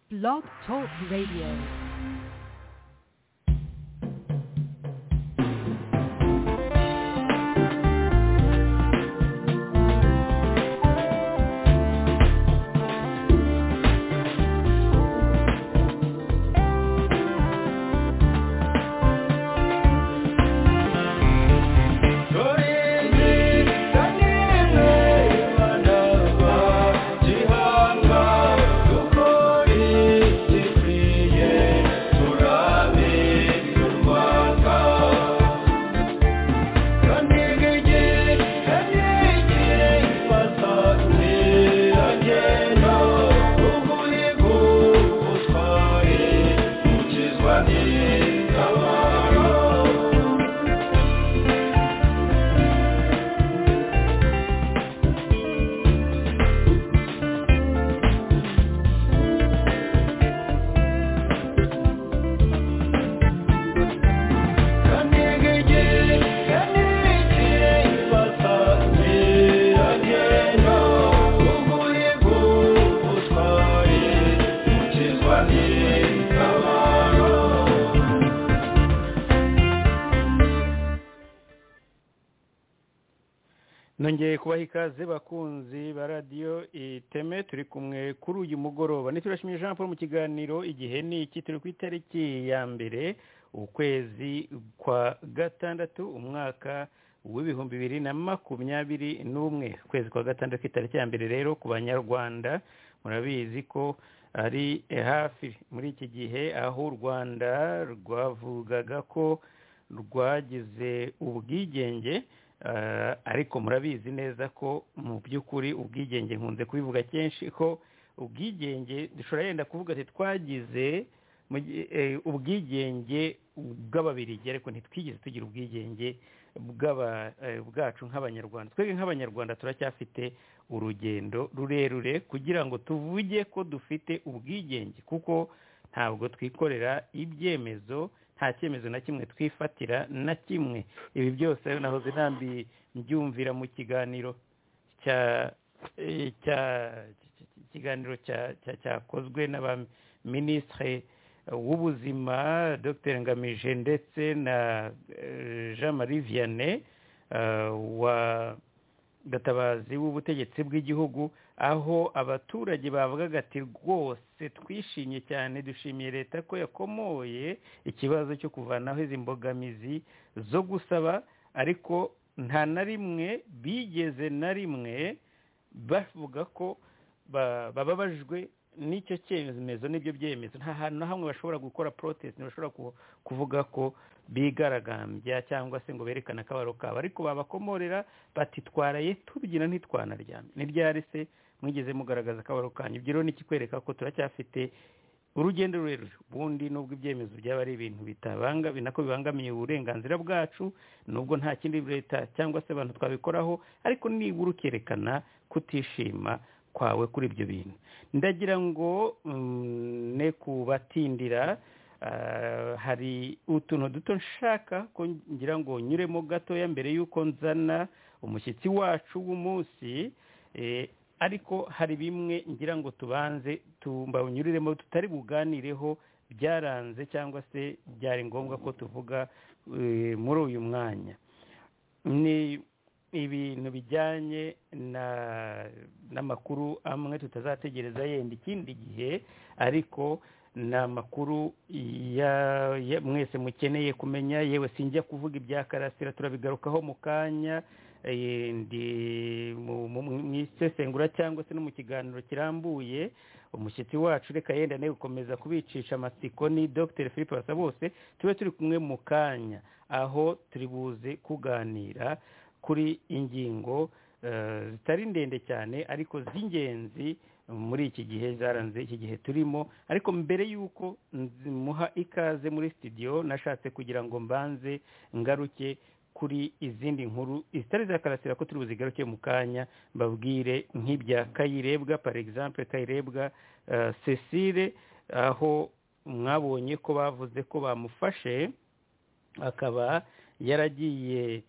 Blog Talk Radio. nongeye kubaha ikaze bakunzi ba radiyo iteme turi kumwe kuri uyu mugoroba ntiturashimira jean paul mu kiganiro igihe ni iki turi ku itariki ya mbere ukwezi kwa gatandatu umwaka w'ibihumbi bibiri na makumyabiri n'umwe ukwezi kwa gatandatu itariki ya mbere rero ku banyarwanda murabizi ko ari hafi muri iki gihe aho u rwanda rwavugaga ko rwagize ubwigenge ariko murabizi neza ko mu by'ukuri ubwigenge nkunze kubivuga kenshi ko ubwigenge dushobora yenda kuvuga ati twagize ubwigenge bw'ababirigi ariko ntitwigeze tugira ubwigenge bwacu nk'abanyarwanda twebwe nk'abanyarwanda turacyafite urugendo rurerure kugira ngo tuvuge ko dufite ubwigenge kuko ntabwo twikorera ibyemezo nta cyemezo na kimwe twifatira na kimwe ibi byose nahoze ntambi mbyumvira mu kiganiro cya cya ikiganiro cyakozwe n'aba minisitiri w'ubuzima dr ngamije ndetse na jean marie vianney wa gatabazi w'ubutegetsi bw'igihugu aho abaturage bavugaga ati rwose twishimye cyane dushimiye leta ko yakomoye ikibazo cyo kuvanaho izi mbogamizi zo gusaba ariko nta na rimwe bigeze na rimwe bavuga ko bababajwe n'icyo cyemezo n'ibyo byemezo nta hantu na hamwe bashobora gukora porotesite bashobora kuvuga ko bigaragambya cyangwa se ngo berekane akabaro kabo ariko babakomorera batitwaraye tubyina ntitwanaryame ntibyari se mwigeze mugaragaza akabaro kanyu ibyo rero ni ikikwereka ko turacyafite urugendo rurerure ubundi nubwo ibyemezo byaba ari ibintu bitabangami nako bibangamiye uburenganzira bwacu nubwo nta kindi leta cyangwa se abantu twabikoraho ariko nibura ukerekana kutishima kwawe kuri ibyo bintu ndagira ngo ne kubatindira hari utuntu duto nshaka ko ngira ngo nyuremo gatoya mbere y'uko nzana umushyitsi wacu w'umunsi ariko hari bimwe ngira ngo tubanze tumbawunyuriremo tutari buganireho byaranze cyangwa se byari ngombwa ko tuvuga muri uyu mwanya ni ibintu bijyanye n'amakuru amwe tutazategereza yenda ikindi gihe ariko ni amakuru mwese mukeneye kumenya yewe sinjya kuvuga ibya karasira turabigarukaho mu kanya mu isesengura cyangwa se no mu kiganiro kirambuye umushyitsi wacu reka yenda nawe gukomeza kubicisha amatsiko ni dr philippe basabose tube turi kumwe mu kanya aho turi buze kuganira kuri ingingo zitari ndende cyane ariko z'ingenzi muri iki gihe zaranze iki gihe turimo ariko mbere y'uko muha ikaze muri sitidiyo nashatse kugira ngo mbanze ngaruke kuri izindi nkuru izitari zakarasira ko turi buzigaruke mu kanya mbabwire nk'ibya kayirebwa par exemple kayirebwa cecile aho mwabonye ko bavuze ko bamufashe akaba yaragiye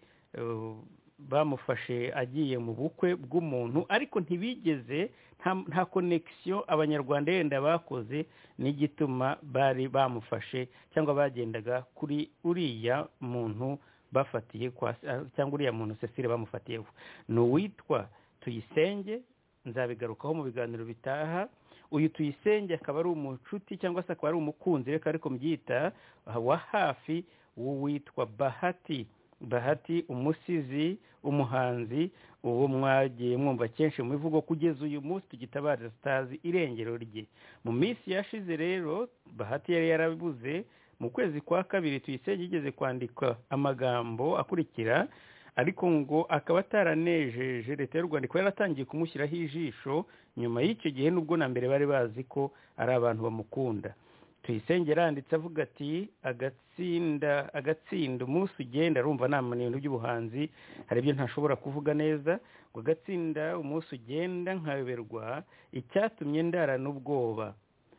bamufashe agiye mu bukwe bw'umuntu ariko ntibigeze nta- nta konekisiyo abanyarwanda yenda bakoze n'igituma bari bamufashe cyangwa bagendaga kuri uriya muntu bafatiye kwa cyangwa uriya muntu cecile bamufatiyeho ni uwitwa tuyisenge nzabigarukaho mu biganiro bitaha uyu tuyisenge akaba ari umucuti cyangwa se akaba ari umukunzi reka ariko mbyita wa hafi w'uwitwa bahati bahati umusizi umuhanzi uwo mwagiye mwumva kenshi mu ivugo kugeza uyu munsi tugitabariza sitazi irengero rye mu minsi yashize rero bahati yari yarabuze mu kwezi kwa kabiri tuyisenge yigeze kwandika amagambo akurikira ariko ngo akaba ataranejeje leta y'u rwanda ikaba yaratangiye kumushyiraho ijisho nyuma y'icyo gihe nubwo na mbere bari bazi ko ari abantu bamukunda tuyisenge yanditse avuga ati agatsinda agatsinda umunsi ugenda arumva nama ni ibintu by'ubuhanzi hari ibyo ntashobora kuvuga neza ngo agatsinda umunsi ugenda nkayoberwa icyatumye ndara n'ubwoba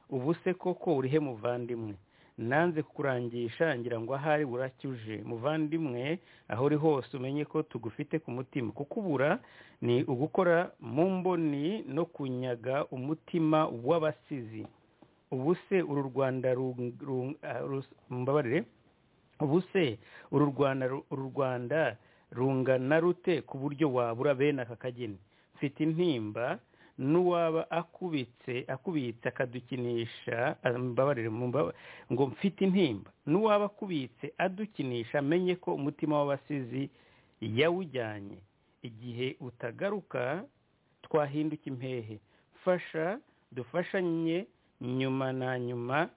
ubu se koko urihe muvandimwe nanze kukurangisha ngira ngo ahari buracya uje muvandimwe aho uri hose umenye ko tugufite ku mutima kukubura ni ugukora mu mboni no kunyaga umutima w'abasizi ubu se uru rwanda ru- ru- ah, rus- mumbabarire ubu se uru rwanda ru- uru rwanda rungana rute ku buryo wabura bene aka kageni mfite intimba n'uwaba akubitse akubitse akadukinisha ah, mumbabarire mumba- ngo mfite intimba n'uwaba akubitse adukinisha amenye ko umutima w'abasizi yawujyanye igihe utagaruka twahinduka impehe fasha dufashanye nyuma na nyuma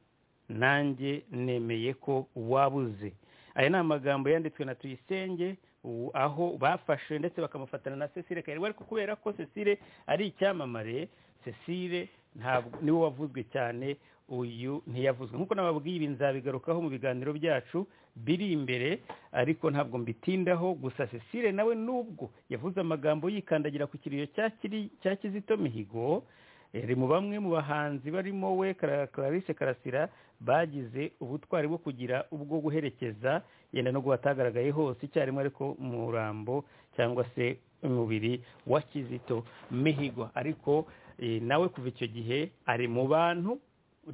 nanjye nemeye ko wabuze aya ni amagambo yanditswe na tuyisenge u- aho bafashe ndetse bakamufatana na cecile kayirwa ariko kubera ko cecile ari icyamamare cecile ntabwo niwe wavuzwe cyane uyu ntiyavuzwe nk'uko nababwiye ibi nzabigarukaho mu biganiro byacu biri imbere ariko ntabwo mbitindaho gusa cecile nawe nubwo yavuze amagambo yikandagira ku kiriyo cya Kiri- cya kizito mihigo iri mu bamwe mu bahanzi barimo we Clara- Clarisse Karasira bagize ubutwari bwo kugira ubwo guherekeza yenda nubwo batagaragaye hose icyarimwe ariko umurambo cyangwa se umubiri wa Kizito Mihigo ariko eh, nawe kuva icyo gihe ari mu bantu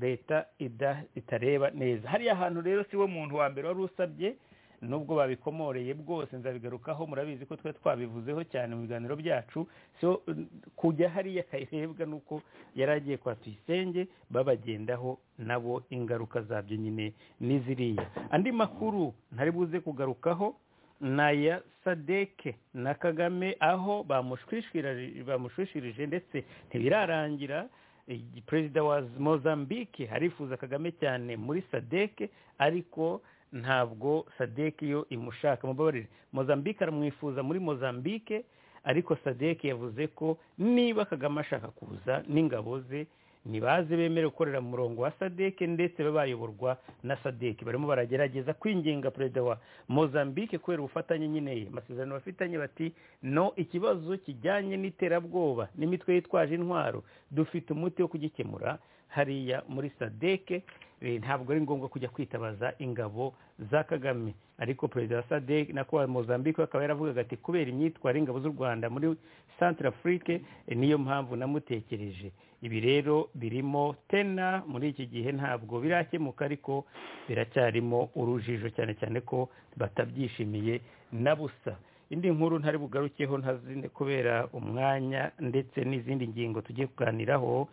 leta ida- itareba neza hariya hantu rero si we muntu wa mbere wari usabye nubwo babikomoreye bwose nzabigarukaho murabizi ko twari twabivuzeho cyane mu biganiro byacu so n- kujya hariya kayirebwa nuko yari agiye kwa tuyisenge babagendaho nabo ingaruka zabyo nyine n'iziriya andi makuru ntari buze kugarukaho ni aya sadeke na kagame aho bamushwishwirari- bamushwishwirije ndetse ntibirarangira igi- perezida wa mozambique arifuza kagame cyane muri sadeke ariko ntabwo sadeke yo imushaka mubabarire mozambique aramwifuza muri mozambique ariko sadeke yavuze ko niba kagame ashaka kuza n'ingabo ze ntibaze bemere gukorera mu murongo wa sadeke ndetse babe bayoborwa na sadeke barimo baragerageza kwinginga perezida wa mozambique kubera ubufatanye nyine amasezerano bafitanye bati no ikibazo kijyanye n'iterabwoba n'imitwe yitwaje intwaro dufite umuti wo kugikemura hariya muri sadeke Eh, ntabwo ari ngombwa kujya kwitabaza ingabo za kagame ariko perezida wa sadek nako wa mozambique we akaba yaravugaga ati kubera imyitwarire ingabo z'u rwanda muri centrafrique eh, niyo mpamvu namutekereje ibi rero birimo tena muri iki gihe ntabwo birakemuka ariko biracyarimo urujijo cyane cyane ko batabyishimiye na busa indi nkuru ntari bugarukeho ntazine kubera umwanya ndetse n'izindi ngingo tugiye kuganiraho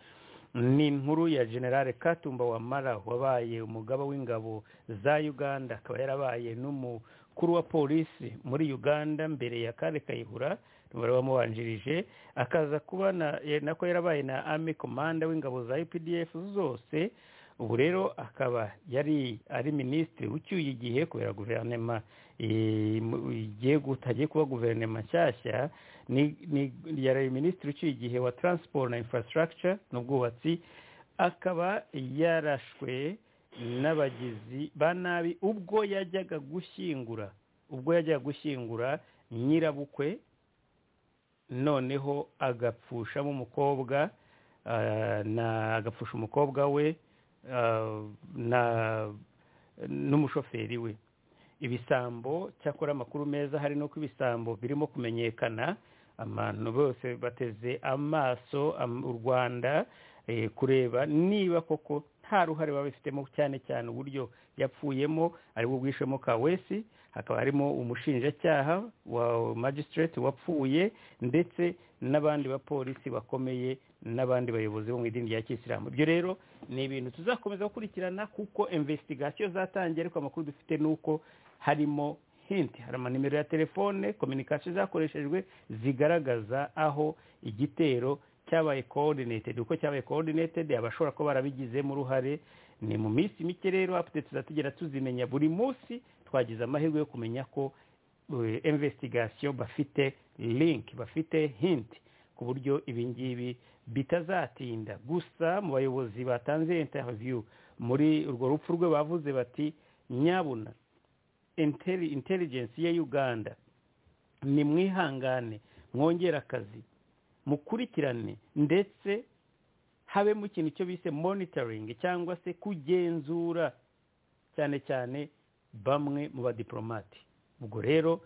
ni inkuru ya generale katumba wamara wabaye umugaba w'ingabo za uganda akaba yarabaye n'umukuru wa polisi muri uganda mbere ya kale kayihura bari bamubanjirije akaza kuba na- eh, nako yarabaye na army komanda w'ingabo za updf zose ubu rero akaba yari ari minisitiri ucyuye igihe kubera guverinoma eh, mu- igiye guta- hagiye kuba guverinoma nshyashya ni ni yari minisitiri ucyuye igihe wa transport na infrastructure n'ubwubatsi akaba yarashwe n'abagizi ba nabi ubwo yajyaga gushyingura ubwo yajyaga gushyingura nyirabukwe noneho agapfushamo umukobwa ah, na agapfusha umukobwa we ah, na n'umushoferi we ibisambo cyakora amakuru meza hari nuko ibisambo birimo kumenyekana abantu bose bateze amaso am- u rwanda eh, kureba niba koko nta ruhare baba bifitemo cyane cyane uburyo yapfuyemo aribwo bwishemo kawesi hakaba harimo umushinjacyaha wa magistrate wapfuye ndetse n'abandi bapolisi bakomeye n'abandi bayobozi bo mu idini rya kisilamu ibyo rero ni ibintu tuzakomeza gukurikirana kuko investigation zatangiye ariko amakuru dufite ni uko harimo hinti hari amanimero ya telefone communication zakoreshejwe zigaragaza aho igitero cyabaye coordinated uko cyabaye coordinated abashobora kuba barabigizemo uruhare ni mu minsi mike rero apute tuzatugera tuzimenya buri munsi twagize amahirwe yo kumenya ko eh, investigation bafite link bafite hint ku buryo ibi ngibi bitazatinda gusa mu bayobozi batanze interview muri urwo rupfu rwe bavuze bati nyabuna intelli- intelligence ya uganda ni mwihangane mwongere akazi mukurikirane ndetse habemo ikintu cyo bise monitoring cyangwa se kugenzura cyane cyane bamwe mu badiplomate ubwo rero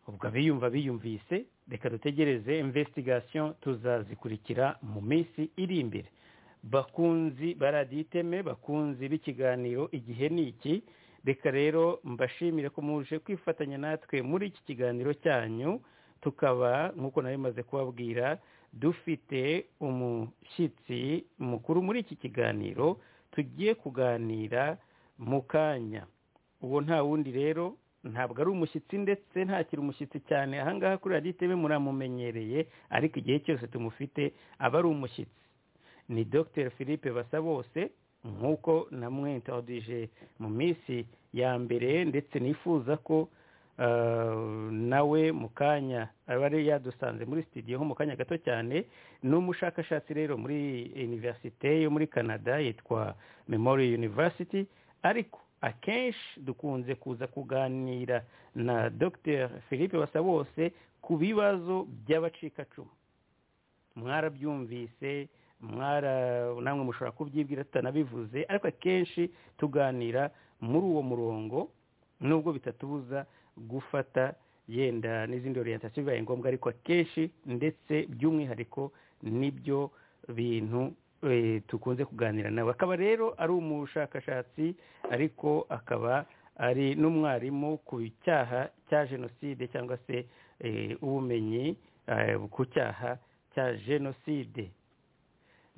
ubwo abiyumva biyumvise reka dutegereze investigation tuzazikurikira mu minsi iri imbere bakunzi baraditeme bakunzi b'ikiganiro igihe ni iki reka rero mbashimire ko muje kwifatanya natwe muri iki kiganiro cyanyu tukaba nk'uko nari maze kubabwira dufite umushyitsi mukuru muri iki kiganiro tugiye kuganira mu kanya uwo nta wundi rero ntabwo ari umushyitsi ndetse ntakiri umushyitsi cyane ahangaha kuri radiyo iteme muramumenyereye ariko igihe cyose tumufite aba ari umushyitsi ni dr philippe basabose nk'uko namwe introdije mu minsi ya mbere ndetse nifuza ko Uh, nawe mu kanya aba ari yadusanze muri studio ho mu kanya gato cyane ni umushakashatsi rero muri universite yo muri canada yitwa memorial university ariko akenshi dukunze kuza kuganira na dr philippe basabose ku bibazo by'abacikacumu mwarabyumvise mwara namwe mushobora kubyibwira tutanabivuze ariko akenshi tuganira muri uwo murongo nubwo bitatubuza gufata yenda n'izindi orientation bibaye ngombwa ariko akenshi ndetse by'umwihariko nibyo bintu eh, tukunze kuganira nawe akaba rero ari umushakashatsi ariko akaba ari n'umwarimu ku cyaha cya jenoside cyangwa se eh, ubumenyi eh, ku cyaha cya jenoside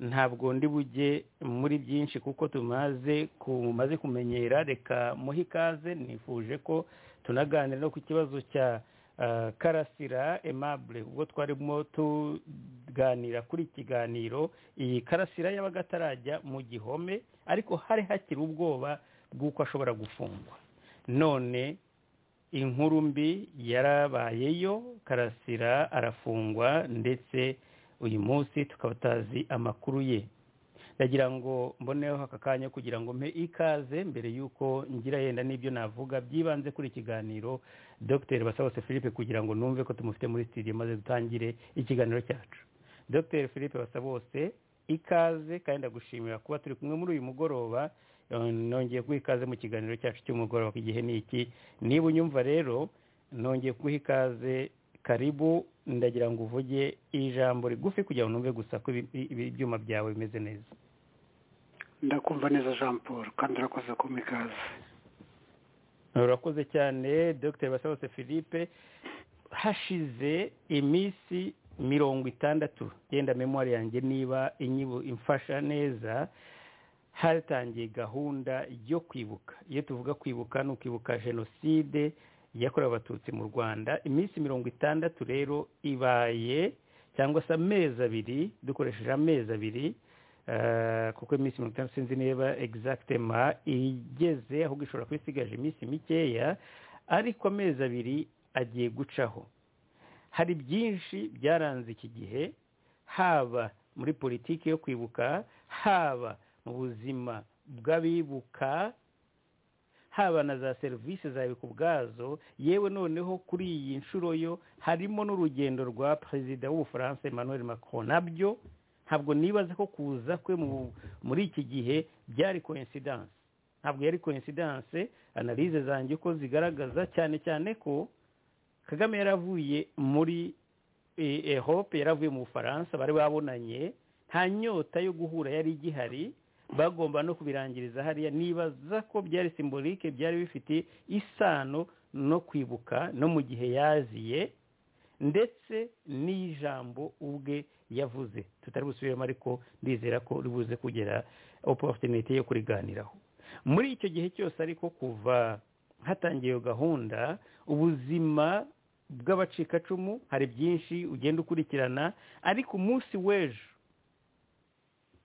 ntabwo ndi bujye muri byinshi kuko tumaze kumaze kumenyera reka muhe ikaze nifuje ko tunaganira no ku kibazo cya ah, karasira aimable ubwo twarimo tuganira kuri iki kiganiro iyi karasira yabaga atarajya mu gihome ariko hari hakiri ubwoba bw'uko ashobora gufungwa none inkuru mbi yarabayeyo karasira arafungwa ndetse uyu munsi tukaba tutazi amakuru ye ndagira ngo mboneho aka kanya kugira ngo mpe ikaze mbere y'uko ngira yenda n'ibyo navuga byibanze kuri ikiganiro dr basabose philippe kugira ngo numve ko tumufite muri studio maze dutangire ikiganiro cyacu dr philippe basabose ikaze kandi ndagushimira kuba turi kumwe muri uyu mugoroba Eh, nongeye guha ikaze mu kiganiro cyacu cy'umugoroba ku gihe ni iki niba unyumva rero nongeye kuguha ikaze karibu ndagira ngo uvuge ijambo rigufi kugira ngo numve gusa ko ibi- ibi- ibyuma byawe bimeze neza ndakumva neza jean paul kandi urakoze kumpa ikaze urakoze cyane dr basabose philippe hashize iminsi mirongo itandatu yenda memwari yanjye niba inyibu imfasha neza hatangiye gahunda yo kwibuka iyo tuvuga kwibuka ni ukwibuka jenoside yakorewe abatutsi mu rwanda iminsi mirongo itandatu rero ibaye cyangwa se amezi abiri dukoresheje amezi abiri eh, kuko iminsi mirongo itandatu sinzi niba egizagitema igeze ahubwo ishobora kuba isigaje iminsi mikeya ariko amezi abiri agiye gucaho hari byinshi byaranze iki gihe haba muri politiki yo kwibuka haba mu buzima bw'abibuka haba na za serivisi zawe ku bwazo yewe noneho kuri iyi nshuro yo harimo n'urugendo rwa perezida w'ubufaransa emmanuel macron nabyo ntabwo nibaza ko kuza kwe mu- muri iki gihe byari coincidence ntabwo yari koinsidanse analize zanjye uko zigaragaza cyane cyane ko kagame yaravuye muri ehope yaravuye mu bufaransa bari babonanye nta nyota yo guhura yari igihari bagomba no kubirangiriza hariya nibaza ko byari simbolike byari bifite isano no kwibuka no mu gihe yaziye ndetse n'ijambo ubwe yavuze tutari busubiremo ariko ndizera ko ribuze kugera oporutinite yo kuriganiraho muri icyo gihe cyose ariko kuva hatangiye iyo gahunda ubuzima bw'abacikacumu hari byinshi ugenda ukurikirana ariko umunsi w'ejo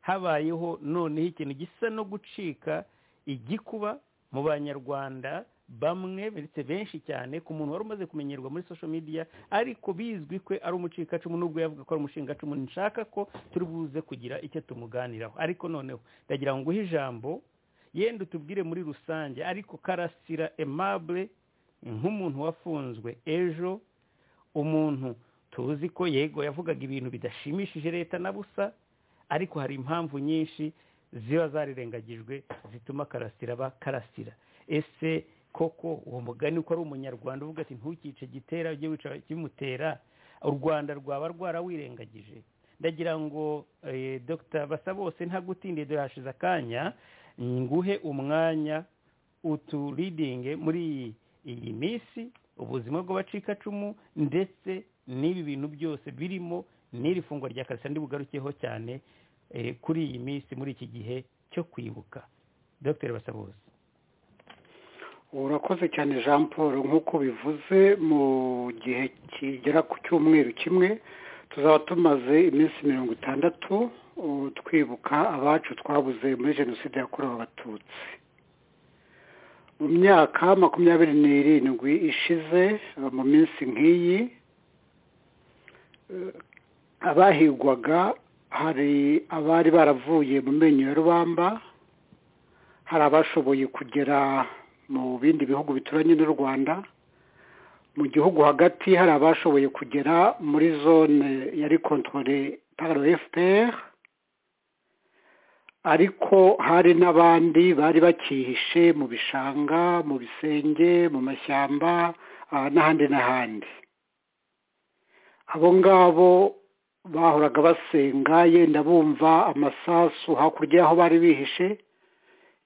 habayeho noneho ikintu gisa no gucika igikuba mu banyarwanda bamwe ndetse benshi cyane ku muntu wari umaze kumenyerwa muri social media ariko bizwi ko ari umucikacumu n'ubwo yavuga ko ari umushingacumu nshaka ko turi buze kugira icyo tumuganiraho ariko noneho ndagira ngo uhe ijambo yenda utubwire muri rusange ariko karasira emabure nk'umuntu wafunzwe ejo umuntu tuzi ko yego yavugaga ibintu bidashimishije leta na busa ariko hari impamvu nyinshi ziba zarirengagijwe zituma karasira aba karasira ese koko uwo mugani uko ari umunyarwanda uvuga ati ntukice gitera ujye wica kimutera u rwanda rwaba rwarawirengagije ndagira ngo dr basabose ntagutindiye dore hashize akanya nguhe umwanya uturidinge muri iyi minsi ubuzima bw'abacikacumu ndetse n'ibi bintu byose birimo n'iri fungwa rya karisa ndibugarukeho cyane kuri iyi minsi muri iki gihe cyo kwibuka dr basabose urakoze cyane jean paul nk'uko bivuze mu gihe kigera ku cyumweru kimwe tuzaba tumaze iminsi mirongo itandatu twibuka abacu twabuze muri jenoside yakorewe abatutsi mu myaka makumyabiri n'irindwi ishize mu minsi nk'iyi abahigwaga hari abari baravuye mu menyo ya rubamba hari abashoboye kugera mu bindi bihugu bituranye n'u rwanda mu gihugu hagati hari abashoboye kugera muri zone yari kontorore paro efuperi ariko hari n'abandi bari bakihishe mu bishanga mu bisenge mu mashyamba n'ahandi n'ahandi abo ngabo bahoraga basenga yenda bumva amasasu hakurya y'aho bari bihishe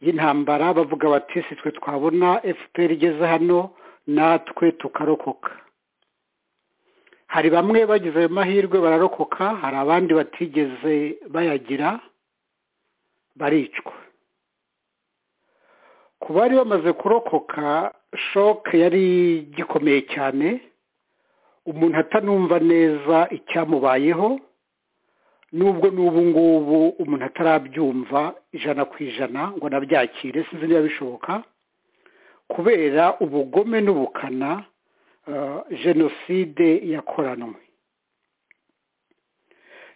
y'intambara bavuga bati si twe twabona fpr igeze hano natwe tukarokoka hari bamwe bagize ayo mahirwe bararokoka hari abandi batigeze bayagira baricwa ku bari bamaze kurokoka shoke yari gikomeye cyane umuntu atanumva neza icyamubayeho nubwo n'ubu ngubu umuntu atarabyumva ijana ku ijana ngo anabyakire sinzi niba bishoboka kubera ubugome n'ubukana jenoside yakoranwe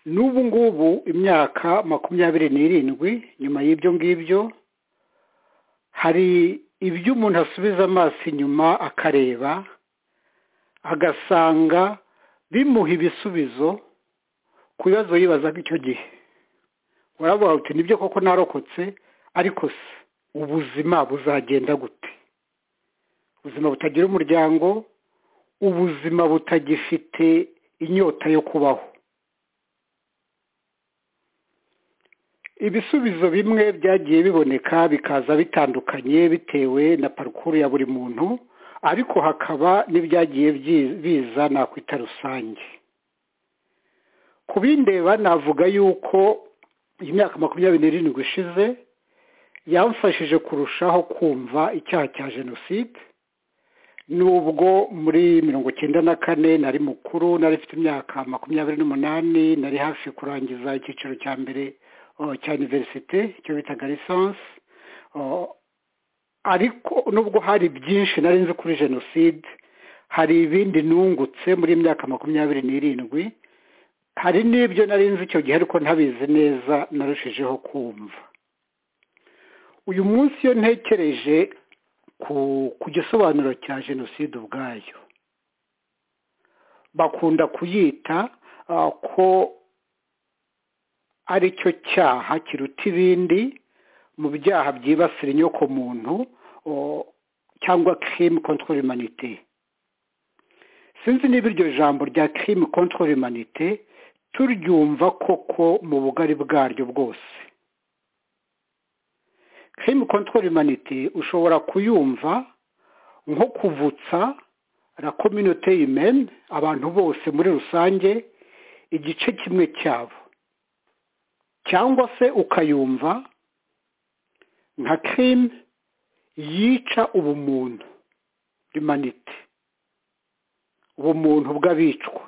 n'ubu ngubu imyaka makumyabiri n'irindwi nyuma y'ibyo ngibyo hari ibyo umuntu asubiza amaso inyuma akareba agasanga bimuha ibisubizo ku bibazo yibazaga icyo gihe uravuga uti nibyo koko narokotse ariko se ubuzima buzagenda gute ubuzima butagira umuryango ubuzima butagifite inyota yo kubaho ibisubizo bimwe byagiye biboneka bikaza bitandukanye bitewe na parukuru ya buri muntu ariko hakaba n'ibyagiye biza nakwita rusange ku bindeba navuga yuko iyi myaka makumyabiri n'irindwi ishize yamfashije kurushaho kumva icyaha cya jenoside nubwo muri mirongo icyenda na kane nari mukuru nari mfite imyaka makumyabiri n'umunani nari hafi kurangiza icyiciro cya mbere cya iniverisite icyo bitaga lisansi ariko nubwo hari byinshi nari nzi kuri jenoside hari ibindi nungutse muri myaka makumyabiri n'irindwi hari n'ibyo nari nzi icyo gihe ariko ntabizi neza narushijeho kumva uyu munsi iyo ntekereje ku gisobanuro cya jenoside ubwayo bakunda kuyita ko ari cyo cyaha kiruta ibindi mu byaha byibasira inyoko muntu cyangwa kirimi kontorori manite sinzi niba iryo jambo rya kirimi kontorori manite turyumva koko mu bugari bwaryo bwose kirimi kontorori manite ushobora kuyumva nko kuvutsa la kominote imene abantu bose muri rusange igice kimwe cyabo cyangwa se ukayumva nka kirimi yica ubumuntu rimanite ubumuntu bw'abicwa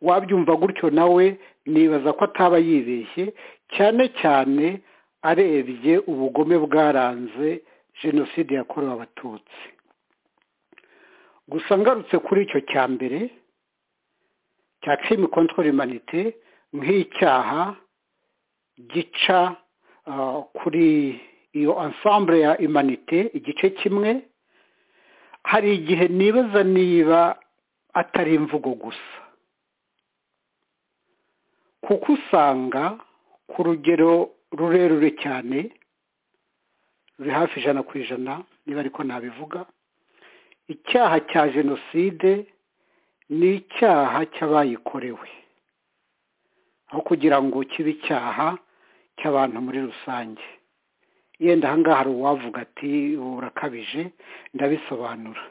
wabyumva gutyo nawe nibaza ko ataba yibeshye cyane cyane arebye ubugome bwaranze jenoside yakorewe abatutsi gusa ngarutse kuri icyo cya mbere cya kirimi kontorori manite nk'icyaha gica kuri iyo ansambure ya imanite igice kimwe hari igihe nibaza niba atari imvugo gusa kuko usanga ku rugero rurerure cyane ruri hafi ijana ku ijana niba ariko nabivuga icyaha cya jenoside ni icyaha cy'abayikorewe aho kugira ngo kibe icyaha cy'abantu muri rusange yenda ahangaha hari uwavuga ati burakabije ndabisobanura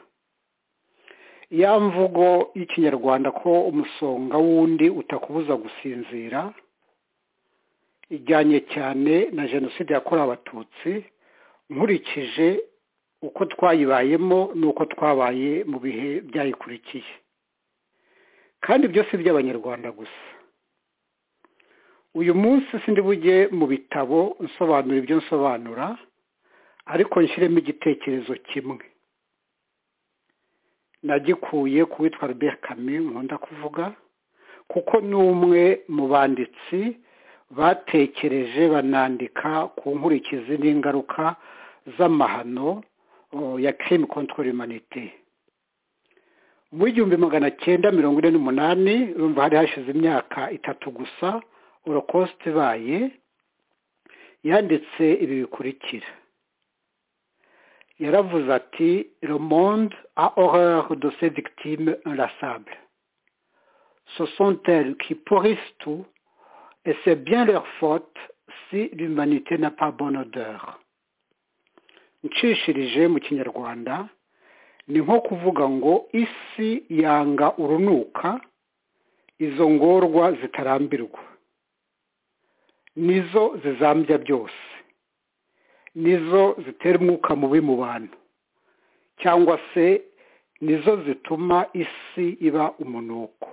ya mvugo y'ikinyarwanda ko umusonga w'undi utakubuza gusinzira ijyanye cyane na jenoside yakorewe abatutsi nkurikije uko twayibayemo n'uko twabaye mu bihe byayikurikiye kandi byose by'abanyarwanda gusa uyu munsi sindi bujye mu bitabo nsobanura ibyo nsobanura ariko nshyiremo igitekerezo kimwe nagikuye ku witwa Albert Camus nkunda kuvuga kuko ni umwe mu banditsi batekereje banandika ku nkurikizi n'ingaruka z'amahano ya kirimi kontorori manite mu igihumbi magana cyenda mirongo ine n'umunani urumva hari hashize imyaka itatu gusa orokosite ibaye yanditse ibi bikurikira yaravuze ati romonde a horreur de ses victimes inlassables ce sont elles qui pourrissent tout et c'est bien leur faute si l'humanité n'a pas bonne odeur nshishirije mu kinyarwanda ni nko kuvuga ngo isi yanga urunuka izo ngorwa zitarambirwa nizo zizambya byose nizo zitera umwuka mubi mu bantu cyangwa se nizo zituma isi iba umunuko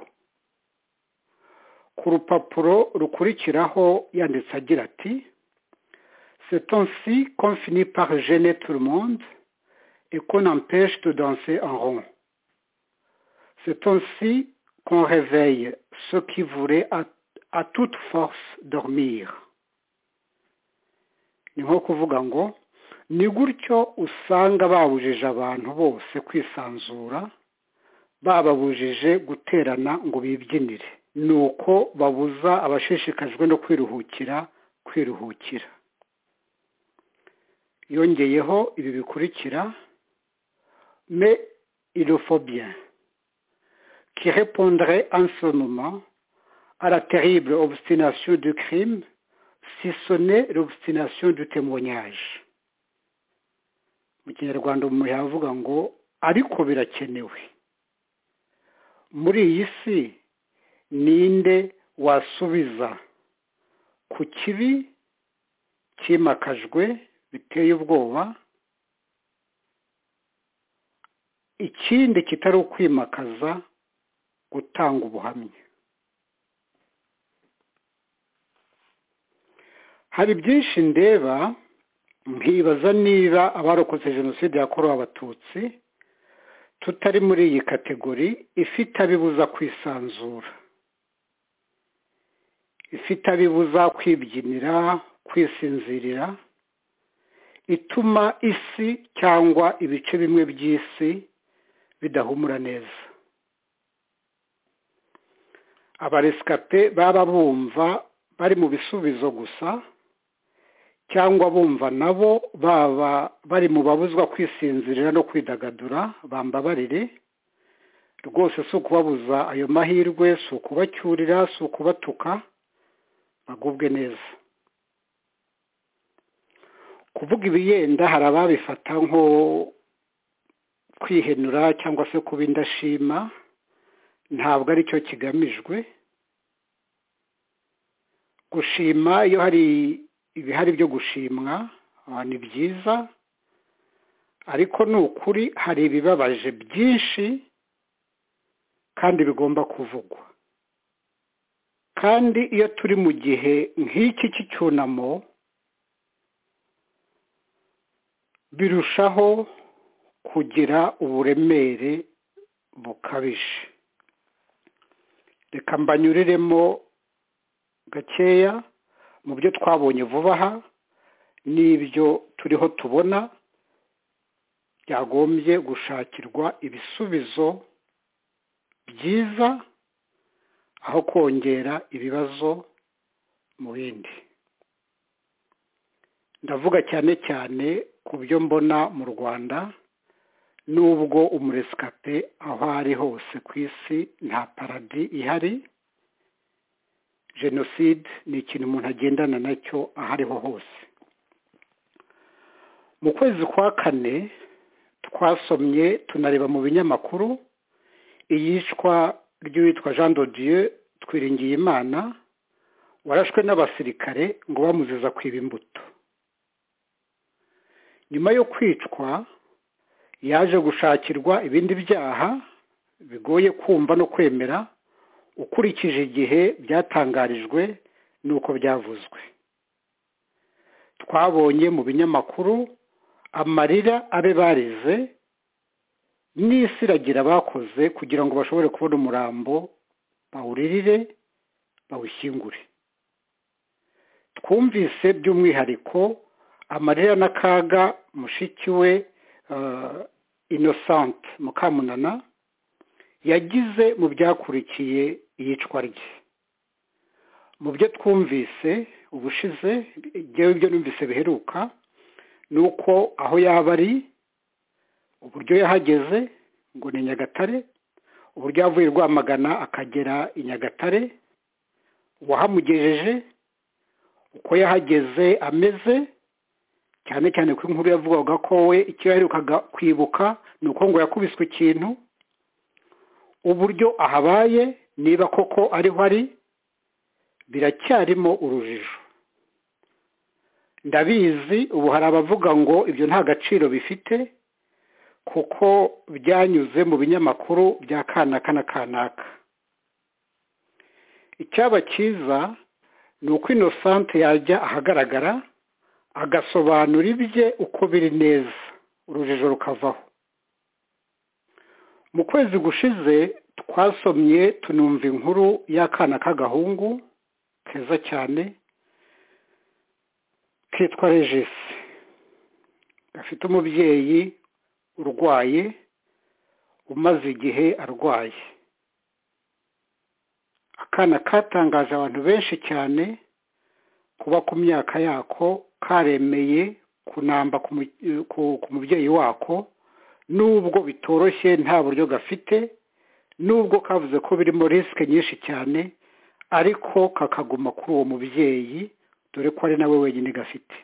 ku rupapuro rukurikiraho yanditse agira ati C'est ainsi qu'on finit par gêner tout le monde et qu'on empêche de danser en rond. C'est ainsi qu'on réveille ceux qui voulaient à, à toute force dormir. ni nko kuvuga ngo ni gutyo usanga babujije abantu bose kwisanzura bababujije guterana ngo bibyinire ni uko babuza abashishikajwe no kwiruhukira kwiruhukira yongeyeho ibi bikurikira me ilofobia qui répondrait en ce moment à la terrible obstination du crime si ce n'est l'obstination du témoignage mu kinyarwanda umuntu yavuga ngo ariko birakenewe muri iyi si ninde wasubiza ku kibi cyimakajwe biteye ubwoba ikindi kitari ukwimakaza gutanga ubuhamya hari byinshi ndeba nkibaza niba abarokotse jenoside yakorewe abatutsi tutari muri iyi kategori ifite abibuza kwisanzura ifite abibuza kwibyinira kwisinzirira ituma isi cyangwa ibice bimwe by'isi bidahumura neza abaresikape baba bumva bari mu bisubizo gusa cyangwa bumva nabo baba bari mu babuzwa kwisinzirira no kwidagadura bambabarire rwose si ukubabuza ayo mahirwe si ukubacyurira si ukubatuka bagubwe neza kuvuga ibiyenda hari ababifata nko kwihenura cyangwa se kuba indashima ntabwo aricyo kigamijwe gushima iyo hari ibihari byo gushimwa ni byiza ariko ni ukuri hari ibibabaje byinshi kandi bigomba kuvugwa kandi iyo turi mu gihe nk'iki cy'icyunamo birushaho kugira uburemere bukabije reka mbanyuriremo gakeya mu byo twabonye vuba aha n'ibyo turiho tubona byagombye gushakirwa ibisubizo byiza aho kongera ibibazo mu bindi ndavuga cyane cyane ku byo mbona mu rwanda n'ubwo umuresikape aho ari hose ku isi nta paradi ihari jenoside ni ikintu umuntu agendana nacyo aho ariho hose mu kwezi kwa kane twasomye tunareba mu binyamakuru iyicwa ry'uwitwa jean dodiyo twiringiye imana warashwe n'abasirikare ngo bamuziza kwiba imbuto nyuma yo kwicwa yaje gushakirwa ibindi byaha bigoye kumva no kwemera ukurikije igihe byatangarijwe n'uko byavuzwe twabonye mu binyamakuru amarira abe barize n'isi iragira bakoze kugira ngo bashobore kubona umurambo bawuririre bawushyingure twumvise by'umwihariko amarira n'akaga mushiki we inosante mukamunana yagize mu byakurikiye iyicwa rye mu byo twumvise ubushize ngewe ibyo numvise biheruka ni uko aho yaba ari uburyo yahageze ngo ni nyagatare uburyo yavuye rwamagana akagera i nyagatare uwahamugejeje uko yahageze ameze cyane cyane ko inkuru yavugaga ko we icyo yaherukaga kwibuka ni uko ngo yakubiswe ikintu uburyo ahabaye niba koko ariho ari biracyarimo urujijo ndabizi ubu hari abavuga ngo ibyo nta gaciro bifite kuko byanyuze mu binyamakuru bya kanaka na kanaka icyaba cyiza ni uko inosante yajya ahagaragara agasobanura ibye uko biri neza urujijo rukavaho mu kwezi gushize twasomye tunumva inkuru y'akana k'agahungu keza cyane kitwa regisi gafite umubyeyi urwaye umaze igihe arwaye akana katangaje abantu benshi cyane kuba ku myaka yako karemeye kunamba ku mubyeyi wako nubwo bitoroshye nta buryo gafite nubwo kavuze ko birimo risike nyinshi cyane ariko kakaguma kuri uwo mubyeyi dore ko ari nawe wenyine gafite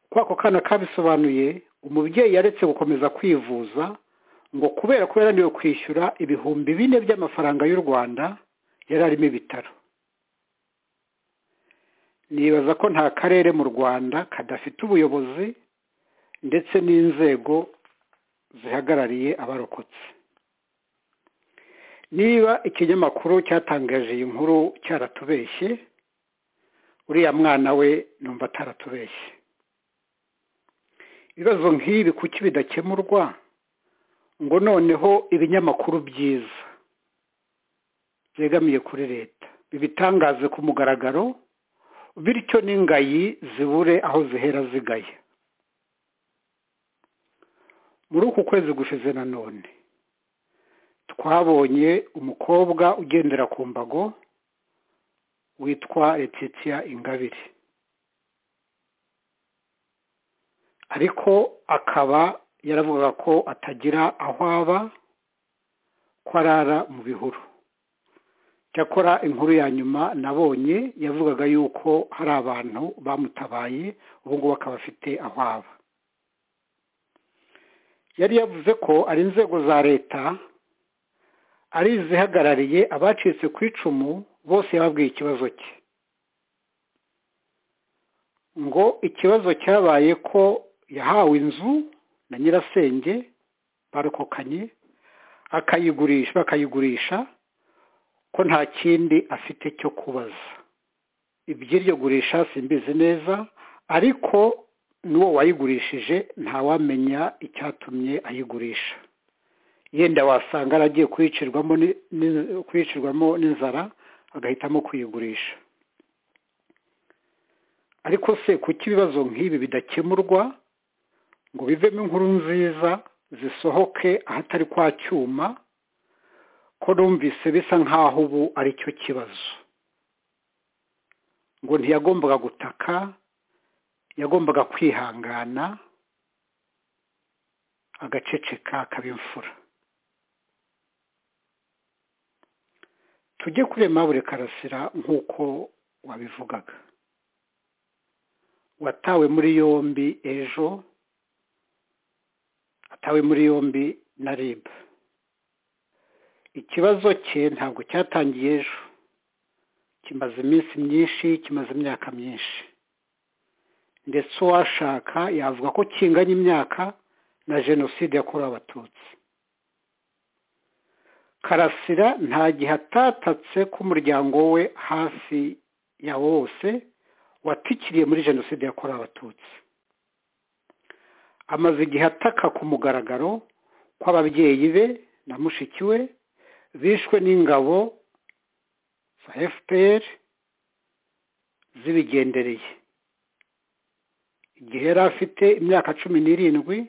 uko ako kana kabisobanuye umubyeyi yaretse gukomeza kwivuza ngo kubera ko yananiwe kwishyura ibihumbi bine by'amafaranga y'u rwanda yari arimo ibitaro nibaza ko nta karere mu rwanda kadafite ubuyobozi ndetse n'inzego zihagarariye abarokotse niba ikinyamakuru cyatangaje iyi nkuru cyaratubeshye uriya mwana we numva ataratubeshye ibibazo nk'ibi kuki bidakemurwa ngo noneho ibinyamakuru byiza byegamiye kuri leta bibitangaze ku mugaragaro bityo n'ingayi zibure aho zihera zigaya muri uku kwezi gushize nanone twabonye umukobwa ugendera ku mbago witwa letitia ingabire ariko akaba yaravugaga ko atagira aho aba ko arara mu bihuru cyakora inkuru ya nyuma nabonye yavugaga yuko hari abantu bamutabaye ubu ngubu akaba afite aho aba yari yavuze ko ari inzego za leta ari izihagarariye abacitse ku icumu bose yababwiye ikibazo cye ngo ikibazo cyabaye ko yahawe inzu na nyirasenge barokokanye akayigurisha bakayigurisha ko nta kindi afite cyo kubaza iby'iryo gurisha simbizi neza ariko n'uwo wayigurishije ntawamenya icyatumye ayigurisha yenda wasanga aragiye kuyicirwamo n'inzara agahitamo kuyigurisha ariko se kuki ibibazo nk'ibi bidakemurwa ngo bivemo inkuru nziza zisohoke ahatari kwa cyuma ko numvise bisa nk'aho ubu ari cyo kibazo ngo ntiyagombaga gutaka yagombaga kwihangana agaceceka akaba imfura tujye kuri Aimable karasira nk'uko wabivugaga watawe muri yombi ejo atawe muri yombi na rib ikibazo cye ntabwo cyatangiye ejo kimaze iminsi myinshi kimaze imyaka myinshi ndetse uwashaka yavuga ko kinganya imyaka na jenoside yakorewe abatutsi karasira nta gihe atatatse ko umuryango we hafi ya wose watikiriye muri jenoside yakorewe abatutsi amaze igihe ataka ku mugaragaro ko ababyeyi be na mushiki we bishwe n'ingabo za fpr zibigendereye igihe yari afite imyaka cumi n'irindwi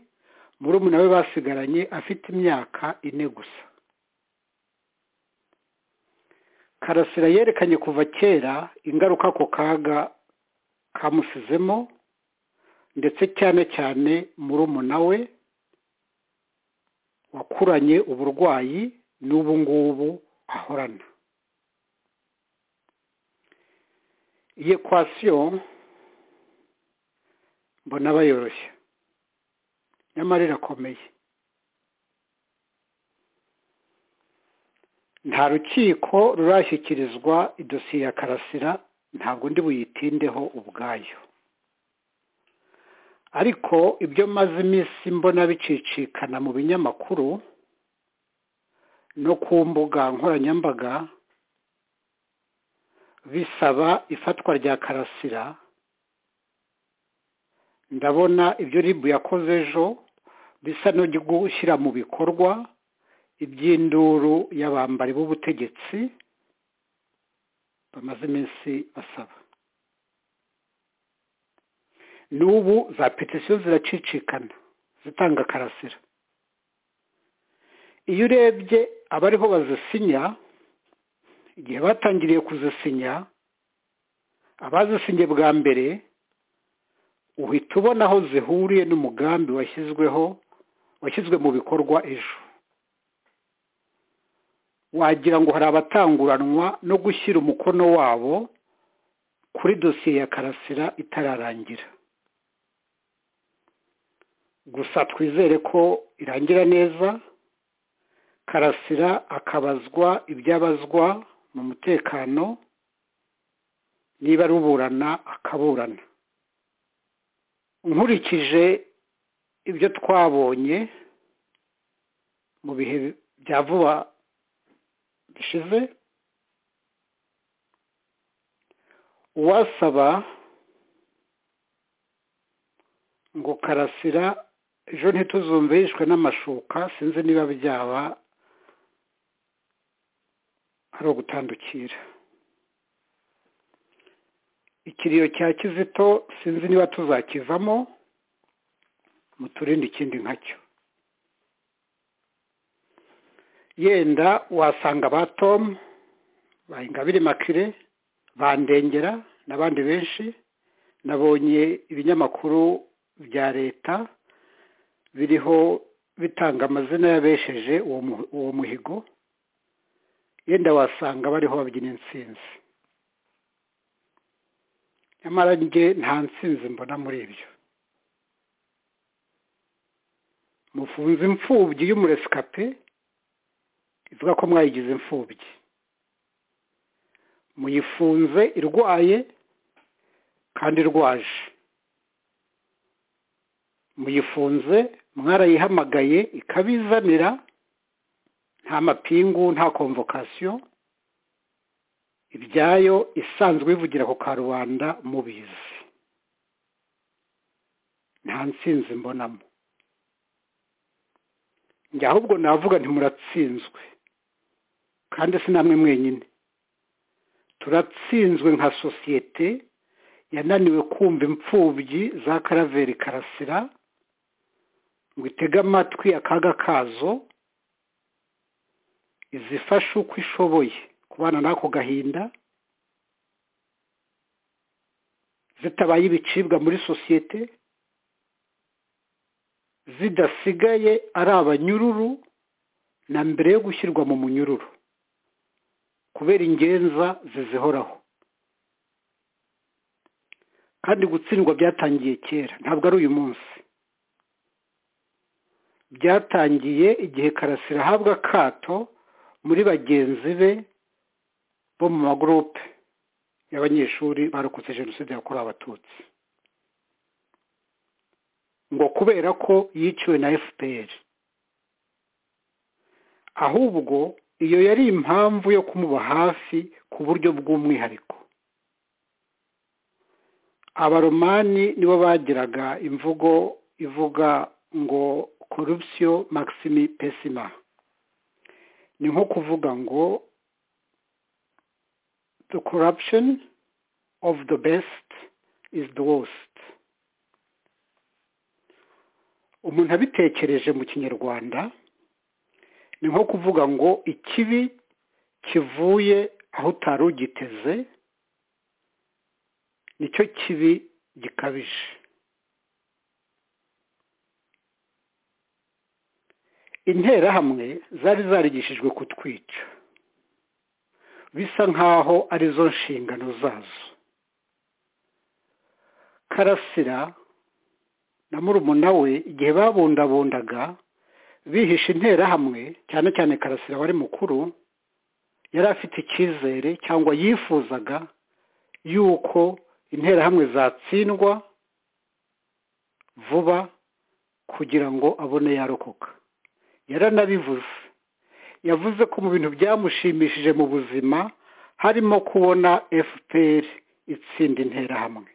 murumuna we basigaranye afite imyaka ine gusa karasira yerekanye kuva kera ingaruka ako kaga kamusizemo ndetse cyane cyane murumuna we wakuranye uburwayi n'ubu ngubu ahorana iyi ekwasiyo mbona bayoroshye nyamara irakomeye nta rukiko rurashyikirizwa idosiye ya karasira ntabwo ndi buyitindeho ubwayo ariko ibyo maze iminsi mbona bicicikana mu binyamakuru no ku mbuga nkoranyambaga bisaba ifatwa rya karasira ndabona ibyo ribu yakoze ejo bisa no gushyira mu bikorwa iby'induru y'abambari b'ubutegetsi bamaze iminsi basaba n'ubu za petisiyo ziracicikana zitanga karasira iyo urebye abariho bazisinya igihe batangiriye kuzisinya abazisinye bwa mbere uhita ubona aho zihuriye n'umugambi washyizweho washyizwe mu bikorwa ejo wagira ngo hari abatanguranwa no gushyira umukono wabo kuri dosiye ya karasira itararangira gusa twizere ko irangira neza karasira akabazwa ibyabazwa mu mutekano niba ari uburana akaburana nkurikije ibyo twabonye mu bihe bya vuba bishize uwasaba ngo karasira ejo ntituzumve yishwe n'amashuka sinzi niba byaba ari ugutandukira ikiriyo cya kizito sinzi niba tuzakivamo muturinde ikindi nkacyo yenda wasanga ba tomu ba ingabire makire bandengera n'abandi benshi nabonye ibinyamakuru bya leta biriho bitanga amazina y'abesheje uwo muhigo yenda wasanga bariho babyina insinzi nyamara njye nta nsinzi mbona muri ibyo mufunze imfubyi y'umuresikape ivuga ko mwayigize imfubyi muyifunze irwaye kandi irwaje muyifunze mwarayihamagaye ikabizanira nta mapingu nta komvokasiyo ibyayo isanzwe ivugira ku karubanda mubizi nta nsinzi mbonamo njye ahubwo navuga ntimuratsinzwe kandi si namwe mwenyine turatsinzwe nka sosiyete yananiwe kumva imfubyi za karaveri karasira ngo itege amatwi akaga kazo izifashe uko ishoboye kubana n'ako gahinda zitabaye ibicibwa muri sosiyete zidasigaye ari abanyururu na mbere yo gushyirwa mu munyururu kubera ingenza zizihoraho kandi gutsindwa byatangiye kera ntabwo ari uyu munsi byatangiye igihe karasira ahabwa akato muri bagenzi be bo mu magurupe y'abanyeshuri barokotse jenoside yakorewe abatutsi ngo kubera ko yiciwe na fpr ahubwo iyo yari impamvu yo kumuba hafi ku buryo bw'umwihariko abaromani nibo bagiraga imvugo ivuga ngo korupsiyo maximi pesima ni nko kuvuga ngo the corruption of the best is the worst umuntu abitekereje mu kinyarwanda ni nko kuvuga ngo ikibi kivuye aho utari ugiteze nicyo kibi gikabije interahamwe zari zarigishijwe kutwica bisa nk'aho arizo nshingano zazo karasira na murumuna we igihe babundabundaga bihishe interahamwe cyane cyane karasira wari mukuru yari afite icyizere cyangwa yifuzaga yuko interahamwe zatsindwa vuba kugira ngo abone yarokoka yaranabivuze yavuze ko mu bintu byamushimishije mu buzima harimo kubona fpr itsinda interahamwe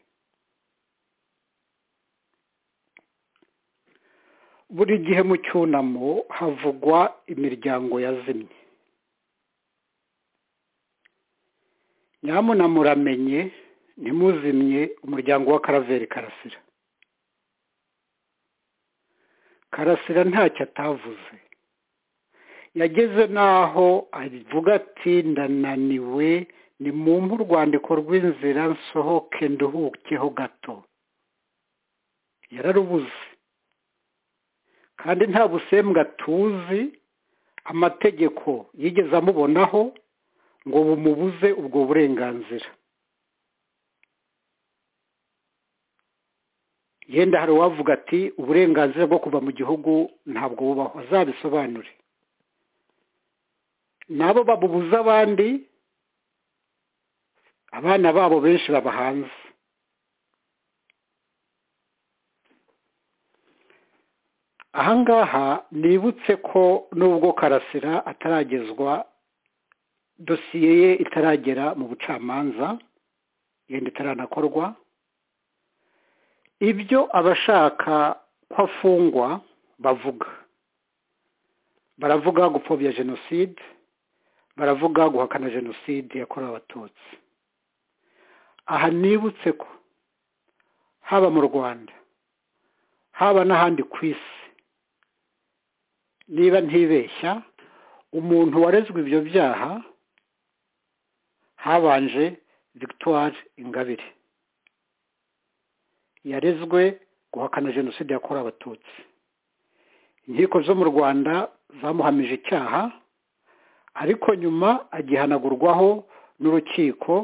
buri gihe mu cyunamo havugwa imiryango yazimye nyamuna muramenye ntimuzimye umuryango wa karaveri karasira karasira ntacyo atavuze yageze n'aho avuga ati ndananiwe ni mu urwandiko rw'inzira nsohoke nduhukeho gato yararubuze kandi nta busembwa tuzi amategeko yigeze amubonaho ngo bumubuze ubwo burenganzira yenda hari uwavuga ati uburenganzira bwo kuva mu gihugu ntabwo bubaho azabisobanure nabo babubuza abandi abana babo benshi baba hanze ahangaha nibutse ko nubwo karasira ataragezwa dosiye ye itaragera mu bucamanza yenda itaranakorwa ibyo abashaka ko afungwa bavuga baravuga gupfobya jenoside baravuga guhakana jenoside yakorewe abatutsi aha nibutse ko haba mu rwanda haba n'ahandi ku isi niba ntibeshya umuntu warezwe ibyo byaha habanje victoire ingabire yarezwe guhakana jenoside yakorewe abatutsi inkiko zo mu rwanda zamuhamije icyaha ariko nyuma agihanagurwaho n'urukiko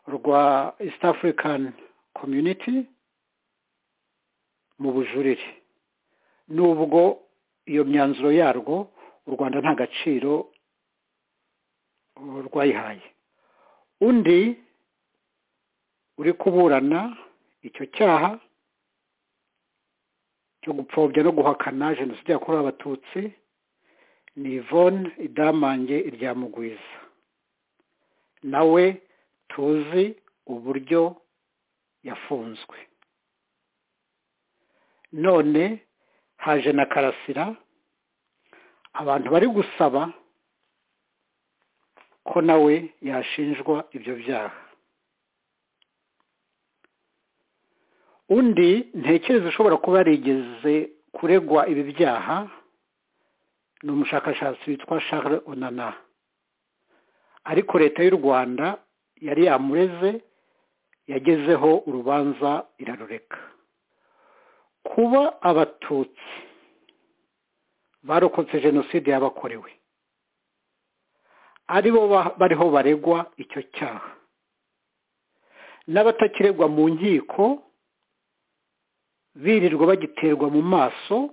rwa east african community mu bujurire nubwo iyo myanzuro yarwo u rwanda nta gaciro rwayihaye undi uri kuburana icyo cyaha cyo gupfobya no guhakana jenoside yakorewe abatutsi ni ivone idamange iryamugwiza nawe tuzi uburyo yafunzwe none haje na karasira abantu bari gusaba ko nawe yashinjwa ibyo byaha undi ntekereza ushobora kuba yarigeze kuregwa ibi byaha ni umushakashatsi witwa Charles onana ariko leta y'u rwanda yari yamureze yagezeho urubanza irarureka kuba abatutsi barokotse jenoside yabakorewe aribo bariho baregwa icyo cyaha n'abatakiregwa mu nkiko birirwa bagiterwa mu maso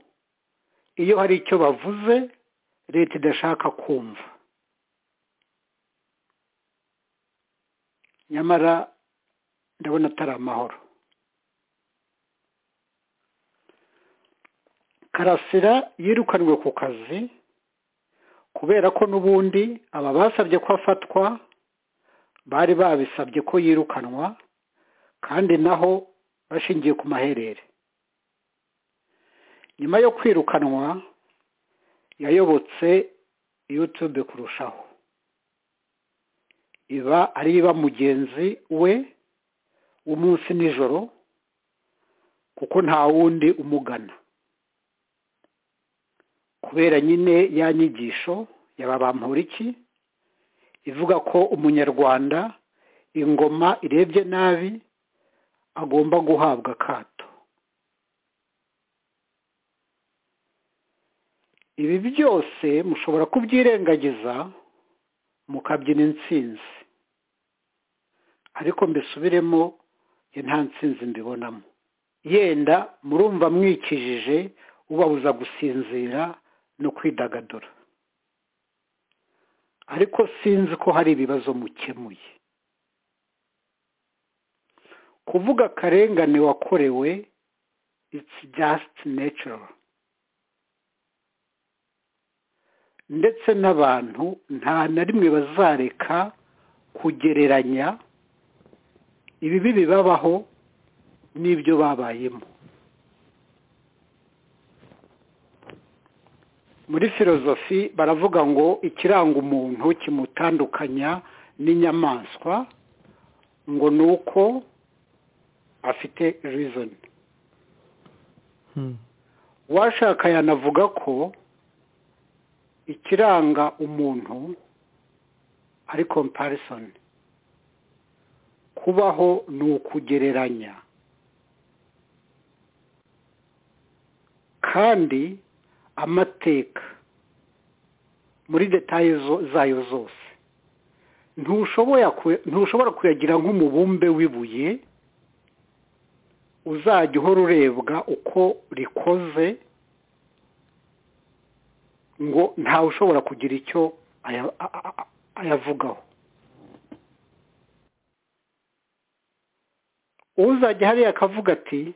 iyo hari icyo bavuze leta idashaka kumva nyamara ndabona atari amahoro karasira yirukanwe ku kazi kubera ko n'ubundi aba basabye ko afatwa bari babisabye ko yirukanwa kandi naho bashingiye ku maherere nyuma yo kwirukanwa yayobotse yutube kurushaho iba ariba mugenzi we w'umunsi nijoro kuko nta wundi umugana kubera nyine ya nyigisho yababampuriki ivuga ko umunyarwanda ingoma irebye nabi agomba guhabwa akato ibi byose mushobora kubyirengagiza mukabyina insinzi ariko mbisubiremo ye nta nsinzi mbibonamo yenda murumva mwikijije ubabuza gusinzira no kwidagadura ariko sinzi ko hari ibibazo mukemuye kuvuga akarengane wakorewe it's just natural ndetse n'abantu nta na rimwe bazareka kugereranya ibibi bibabaho n'ibyo babayemo muri filozofi baravuga ngo ikiranga umuntu kimutandukanya n'inyamaswa ngo ni uko afite rizoni uwashaka yanavuga ko ikiranga umuntu ari komparisoni kubaho ni ukugereranya kandi amateka muri detaye zayo zose ntushobora kuyagira nk'umubumbe w'ibuye uzajya uhora urebwa uko rikoze ngo ntawe ushobora kugira icyo ayavugaho uzajya hariya akavuga ati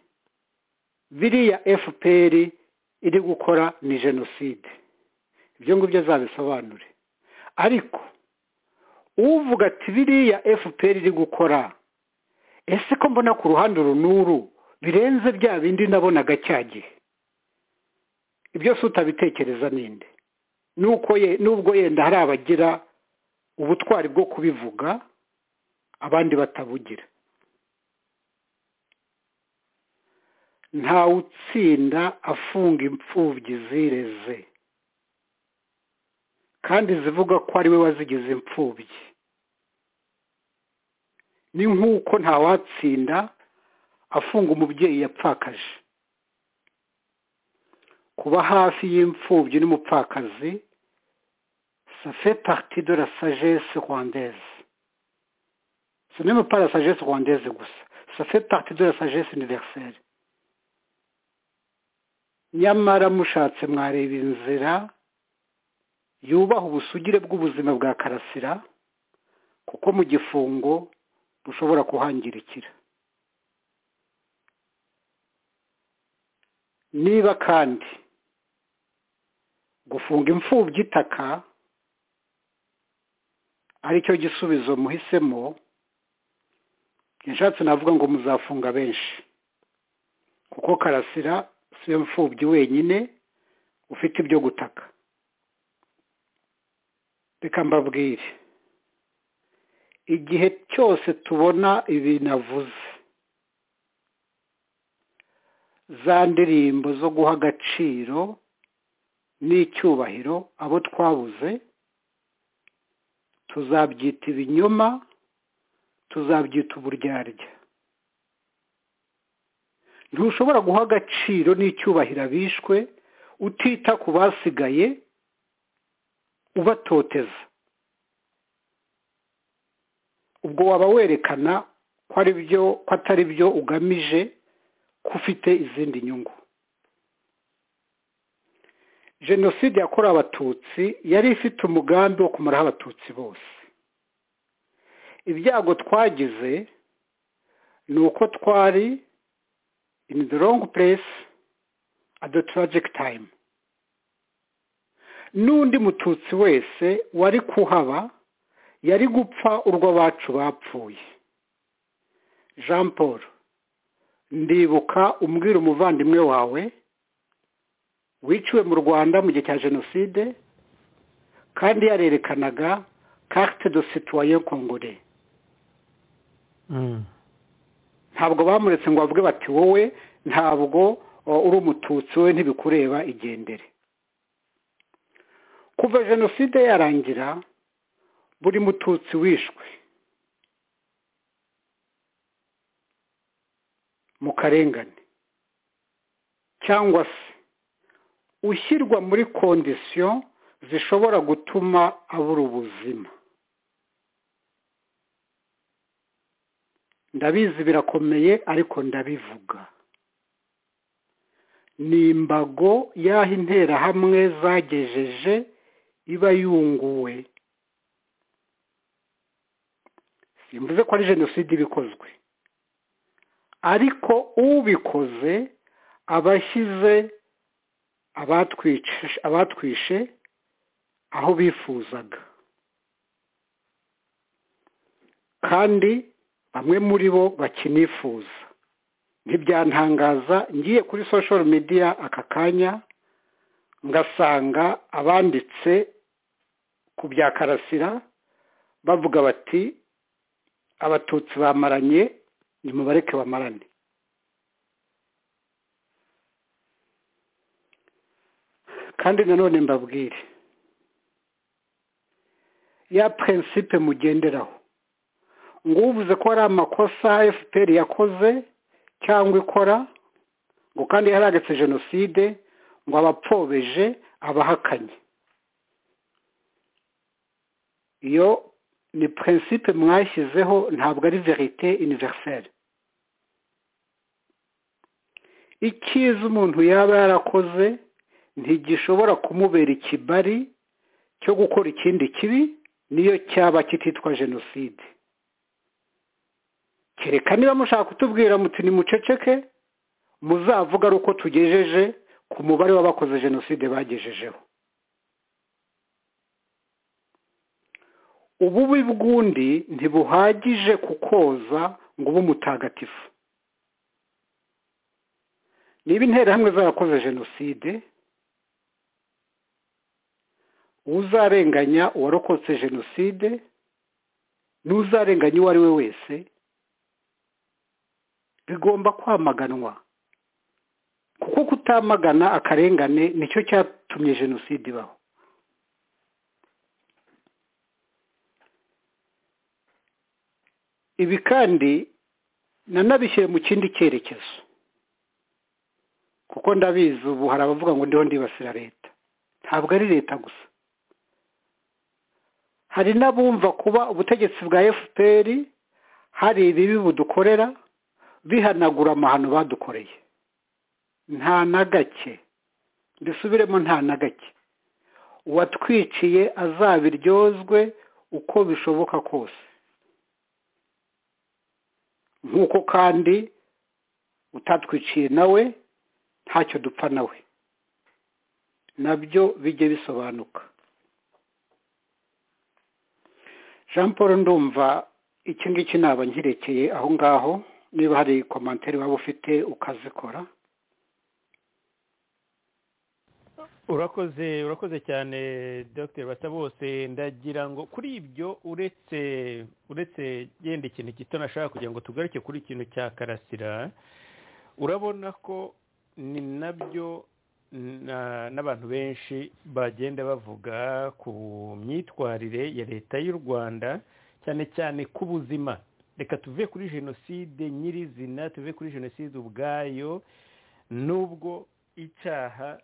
biriya fpr iri gukora ni jenoside ibyo ngibyo azabisobanure ariko uvuga ati biriya fpr iri gukora ese ko mbona ku ruhande uru n'uru birenze bya bindi nabonaga cya gihe ibyo si utabitekereza ninde nuko ye nubwo yenda hari abagira ubutwari bwo kubivuga abandi batabugira ntawe utsinda afunga imfubyi zireze kandi zivuga ko ari we wazigize imfubyi ni nk'uko ntawatsinda afunga umubyeyi yapfakaje kuba hafi y'imfubyi n'umupfakazi safe parti de la sagesse rwandaise ce n'est pas la sagesse rwandaise gusa ça fait partie de la sagesse universelle nyamara mushatse mwareba inzira yubaha ubusugire bw'ubuzima bwa karasira kuko mu gifungo bushobora kuhangirikira niba kandi gufunga imfubyi itaka aricyo gisubizo muhisemo nshatse navuga ngo muzafunga benshi kuko karasira si yo mfubyi wenyine ufite ibyo gutaka reka mbabwire igihe cyose tubona ibi navuze za ndirimbo zo guha agaciro n'icyubahiro abo twabuze tuzabyita ibinyoma tuzabyita uburyarya ntushobora guha agaciro n'icyubahiro abishwe utita ku basigaye ubatoteza ubwo waba werekana ko ari byo ko atari byo ugamije ko ufite izindi nyungu jenoside yakorewe abatutsi yari ifite umugambi wo kumaraho abatutsi bose ibyago twagize ni uko twari in the wrong place at the tragic time n'undi mututsi wese wari kuhaba yari gupfa urw'abacu bapfuye jean paul ndibuka umbwira umuvandimwe wawe wiciwe mu rwanda mu gihe cya jenoside kandi yarerekanaga carte de citoyen congore ntabwo bamuretse ngo bavuge bati wowe ntabwo uri umututsi we ntibikureba igendere kuva jenoside yarangira buri mututsi wishwe mu karengane cyangwa se ushyirwa muri kondisiyo zishobora gutuma abura ubuzima ndabizi birakomeye ariko ndabivuga ni imbago y'aho interahamwe zagejeje iba yunguwe simvuze ko ari jenoside ibikozwe ariko ubikoze aba ashyize abatwishe aho bifuzaga kandi bamwe muri bo bakinifuza ntibyantangaza ngiye kuri social media aka kanya ngasanga abanditse ku bya karasira bavuga bati abatutsi bamaranye nimubareke bamarane kandi nanone mbabwire ya prinsipe mugenderaho ngo uvuze ko hari amakosa fpr yakoze cyangwa ikora ngo kandi yaragetse jenoside ngo abapfobeje abahakanye iyo ni prinsipe mwashyizeho ntabwo ari verite universelle icyiza umuntu yaba yarakoze ntigishobora kumubera ikibari cyo gukora ikindi kibi niyo cyaba kititwa jenoside kereka niba mushaka kutubwira muti ni muceceke muzavuga ari uko tugejeje ku mubare w'abakoze jenoside bagejejeho ububi bw'undi ntibuhagije kukoza ngo ube umutagatifu niba interahamwe zarakoze jenoside uzarenganya uwarokotse jenoside n'uzarenganya uwo ari we wese bigomba kwamaganwa kuko kutamagana akarengane nicyo cyatumye jenoside ibaho ibi kandi nanabishyire mu kindi cyerekezo kuko ndabizi ubu hari abavuga ngo ndiho ndibasira leta ntabwo ari leta gusa hari n'abumva kuba ubutegetsi bwa fpr hari ibibi budukorera bihanagura amahano badukoreye nta na gake dusubiremo nta na gake uwatwiciye azabiryozwe uko bishoboka kose nk'uko kandi utatwiciye nawe ntacyo dupfa nawe nabyo bijye bisobanuka jean paul ndumva iki ngiki naba nkirekeye aho ngaho niba hari komantere waba ufite ukazikora urakoze urakoze cyane dr basabose ndagira ngo kuri ibyo uretse uretse genda ikintu gito nashaka kugira ngo tugaruke kuri ikintu cya karasira urabona ko ni nabyo n'abantu benshi bagenda bavuga ku myitwarire ya leta y'u rwanda cyane cyane ku buzima reka tuve kuri jenoside nyirizina tuve kuri jenoside ubwayo n'ubwo icyaha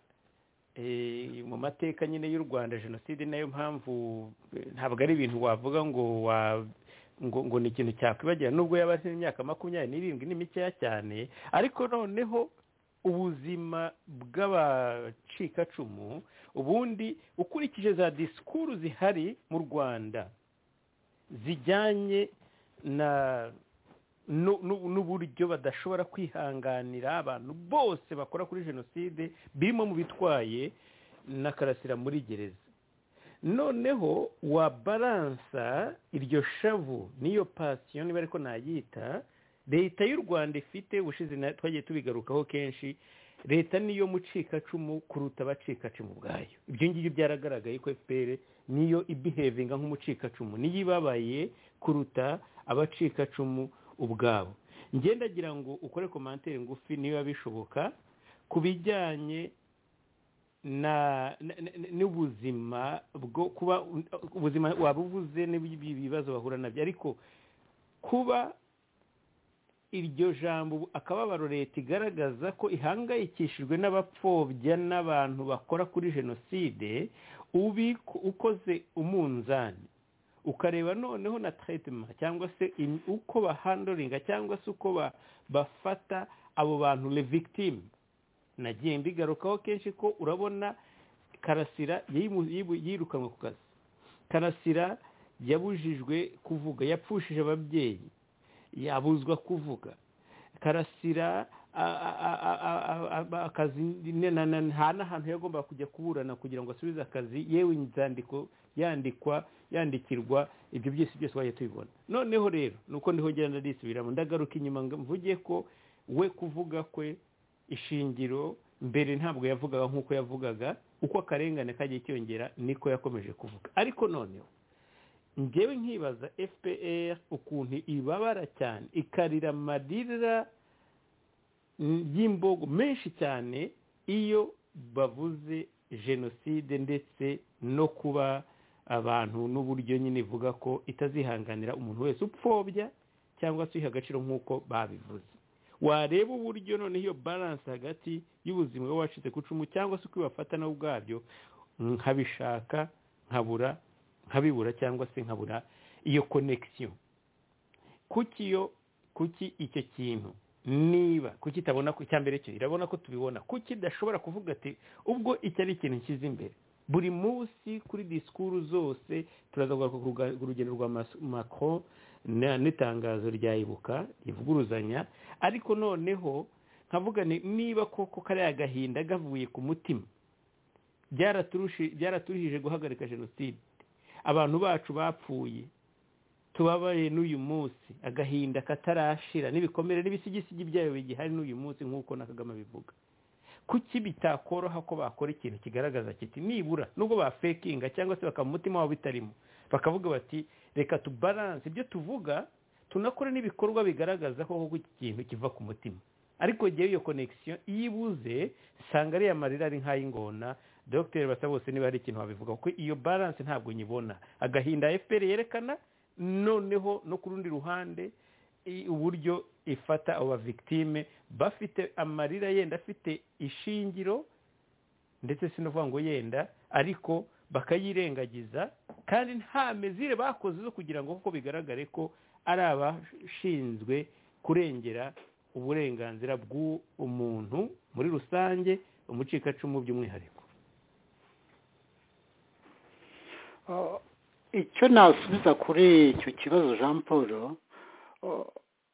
mu mateka nyine y'u rwanda jenoside nayo mpamvu ntabwo ari ibintu wavuga ngo ngo ni ikintu cyakwibagira nubwo yaba ari imyaka makumyabiri n'irindwi ni mikeya cyane ariko noneho ubuzima bw'abacikacumu ubundi ukurikije za disikuru zihari mu rwanda zijyanye na n'uburyo badashobora kwihanganira abantu bose bakora kuri jenoside birimo mu bitwaye na karasira muri gereza noneho wa baransa iryo shavu n'iyo pasiyo niba ariko nayita leta y'u rwanda ifite ubushize twagiye tubigarukaho kenshi leta niyo mucikacumu kuruta abacikacumu ubwayo ibyo ngibyo byaragaragaye ko fpr niyo ibihevinga nk'umucikacumu niyo ibabaye kuruta abacikacumu ubwabo ngendagira ngo ukore komantere ngufi niba bishoboka ku bijyanye n'ubuzima bwo kuba ubuzima waba ubuze n'ibibazo bahura nabyo ariko kuba iryo jambo akababaro leta igaragaza ko ihangayikishijwe n'abapfobya n'abantu bakora kuri jenoside ukoze umunzani ukareba noneho na teretima cyangwa se uko bahandoringa cyangwa se uko bafata abo bantu victim nagiye mbigarukaho kenshi ko urabona karasira yirukanwe ku kazi karasira yabujijwe kuvuga yapfushije ababyeyi yabuzwa kuvuga karasira akazi nta n'ahantu yagomba kujya kuburana kugira ngo asubize akazi yewe inzandiko yandikwa yandikirwa ibyo byose byose wajya tubibona noneho rero nuko ndiho ngenda ndisubiramo ndagaruka inyuma ngo mvuge ko we kuvuga kwe ishingiro mbere ntabwo yavugaga nk'uko yavugaga uko akarengane kagiye cyongera niko yakomeje kuvuga ariko noneho ngewe nkibaza fpr ukuntu ibabara cyane ikarira amarira y'imbogo menshi cyane iyo bavuze jenoside ndetse no kuba abantu n'uburyo nyine ivuga ko itazihanganira umuntu wese upfobya cyangwa se uyiha agaciro nk'uko babivuze wareba uburyo noneho iyo baranse hagati y'ubuzima bw'abacitse ku icumu cyangwa se uko ibafata nabo ubwabyo nkabishaka nkabura nkabibura cyangwa se nkabura iyo konekisiyo kuki iyo kuki icyo kintu niba kuki itabona ko icya mbere cyo irabona ko tubibona kuki idashobora kuvuga ati ubwo icyo ari ikintu nshyize imbere buri munsi kuri disikuru zose turaza ku rugendo rwa mako n'itangazo rya ibuka rivuguruzanya ariko noneho nkavuga niba koko kariya agahinda gavuye ku mutima byaraturuhije guhagarika jenoside abantu bacu bapfuye tubabaye n'uyu munsi agahinda katarashira n'ibikomere n'ibisigisigi byayo bigihari n'uyu munsi nk'uko na kagame abivuga kuki bitakoroha ko bakora ikintu kigaragaza kiti nibura nubwo bafekinga cyangwa se bakaba umutima wabo bitarimo bakavuga bati reka tubaranse ibyo tuvuga tunakora n'ibikorwa bigaragaza ko iki kintu kiva ku mutima ariko igihe iyo konekisiyo iyo ibuze usanga ariya marira ari nk'ay'ingona dogiteri basa bose niba hari ikintu wabivuga kuko iyo baranse ntabwo nyibona agahinda fpr yerekana noneho no ku rundi ruhande uburyo ifata abo bavigitime bafite amarira yenda afite ishingiro ndetse si no kuvuga ngo yenda ariko bakayirengagiza kandi nta mezire bakoze zo kugira ngo kuko bigaragare ko ari abashinzwe kurengera uburenganzira bw'umuntu muri rusange umucikacumu by'umwihariko icyo nasubiza kuri icyo kibazo jean paul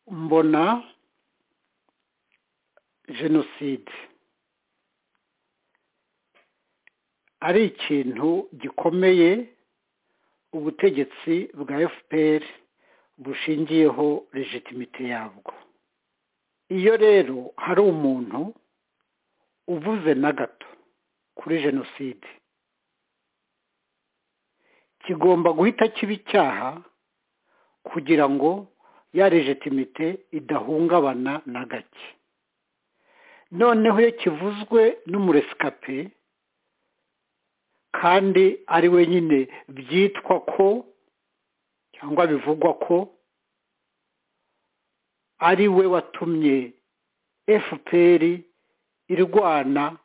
mbona jenoside ari ikintu gikomeye ubutegetsi bwa fpr bushingiyeho legitimite yabwo iyo rero hari umuntu uvuze na gato kuri jenoside kigomba guhita kiba icyaha kugira ngo ya legitimite idahungabana na gake noneho iyo kivuzwe n'umuresikape kandi ari wenyine byitwa ko cyangwa bivugwa ko ari we watumye fpr irwana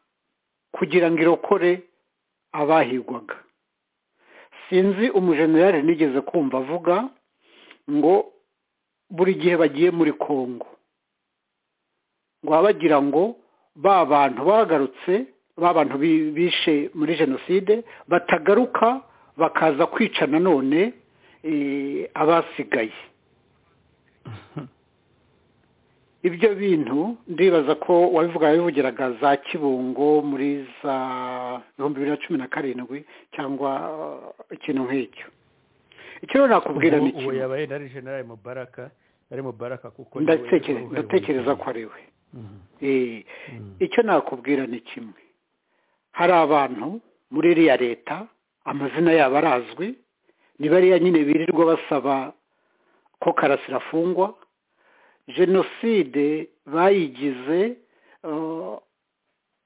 kugira ngo irokore abahigwaga sinzi umujenerali nigeze kumva avuga ngo buri gihe bagiye muri kongo ngo baba bagira ngo ba bantu bagarutse ba bantu bishe muri jenoside batagaruka bakaza kwica nanone abasigaye ibyo bintu ndibaza ko wabivuga wabivugiraga za kibungo muri za ibihumbi bibiri na cumi na karindwi cyangwa ikintu nk'icyo icyo rero nakubwira ni uwo yabaye na rejenerali mubaraka ari mubaraka kuko ndatekereza ko ari we icyo nakubwira ni kimwe hari abantu muri iriya leta amazina yabo arazwi ni bariya nyine birirwa basaba ko karasira afungwa jenoside bayigize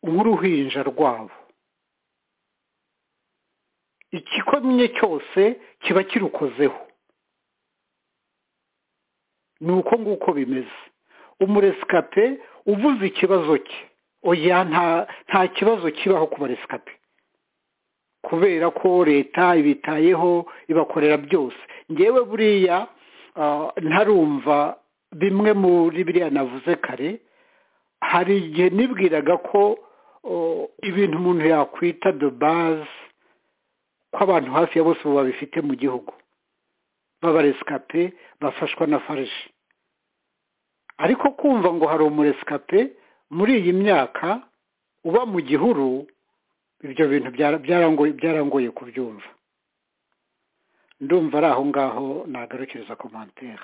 nk'uruhinja rwabo ikikomye cyose kiba kirukozeho ni uko nguko bimeze umuresikape uvuze ikibazo cye oya nta kibazo kibaho ku baresikape kubera ko leta ibitayeho ibakorera byose ngewe buriya ntarumva bimwe muri biriya navuze kare hari igihe nibwiraga ko ibintu umuntu yakwita dobaze ko abantu hafi ya bose babifite mu gihugu b'abaresikape bafashwa na farije ariko kumva ngo hari umuresikape muri iyi myaka uba mu gihuru ibyo bintu byarangoye kubyumva ndumva ari aho ngaho nagarukiriza komantere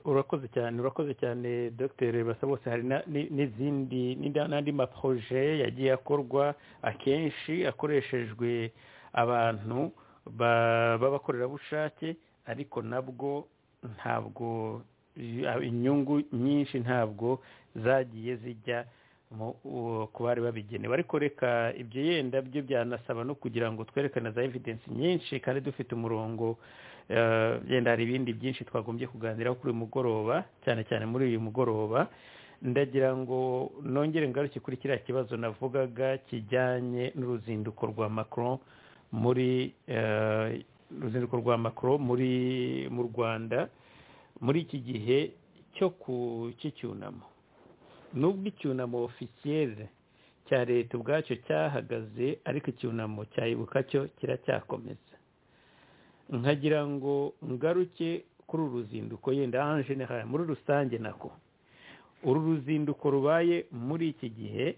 urakoze cyane urakoze cyane dr basabose hari n'izindi n'andi maproje yagiye akorwa akenshi akoreshejwe abantu b'abakorerabushake ariko nabwo ntabwo inyungu nyinshi ntabwo zagiye zijya ku bari babigenewe ariko reka ibyo yenda byo byanasaba no kugira ngo twerekane za evidensi nyinshi kandi dufite umurongo yenda hari ibindi byinshi twagombye kuganiraho kuri uyu mugoroba cyane cyane muri uyu mugoroba ndagira ngo nongere ngaruke kuri kiriya kibazo navugaga kijyanye n'uruzinduko rwa macron muri uruzinduko rwa macron muri mu rwanda muri iki gihe cyo ku cy'icyunamo nubwo icyunamo ofisiyeri cya leta ubwacyo cyahagaze ariko icyunamo cyayibuka cyo kiracyakomeza nkagira ngo ngaruke kuri uru ruzinduko yenda general muri rusange nako uru ruzinduko rubaye muri iki gihe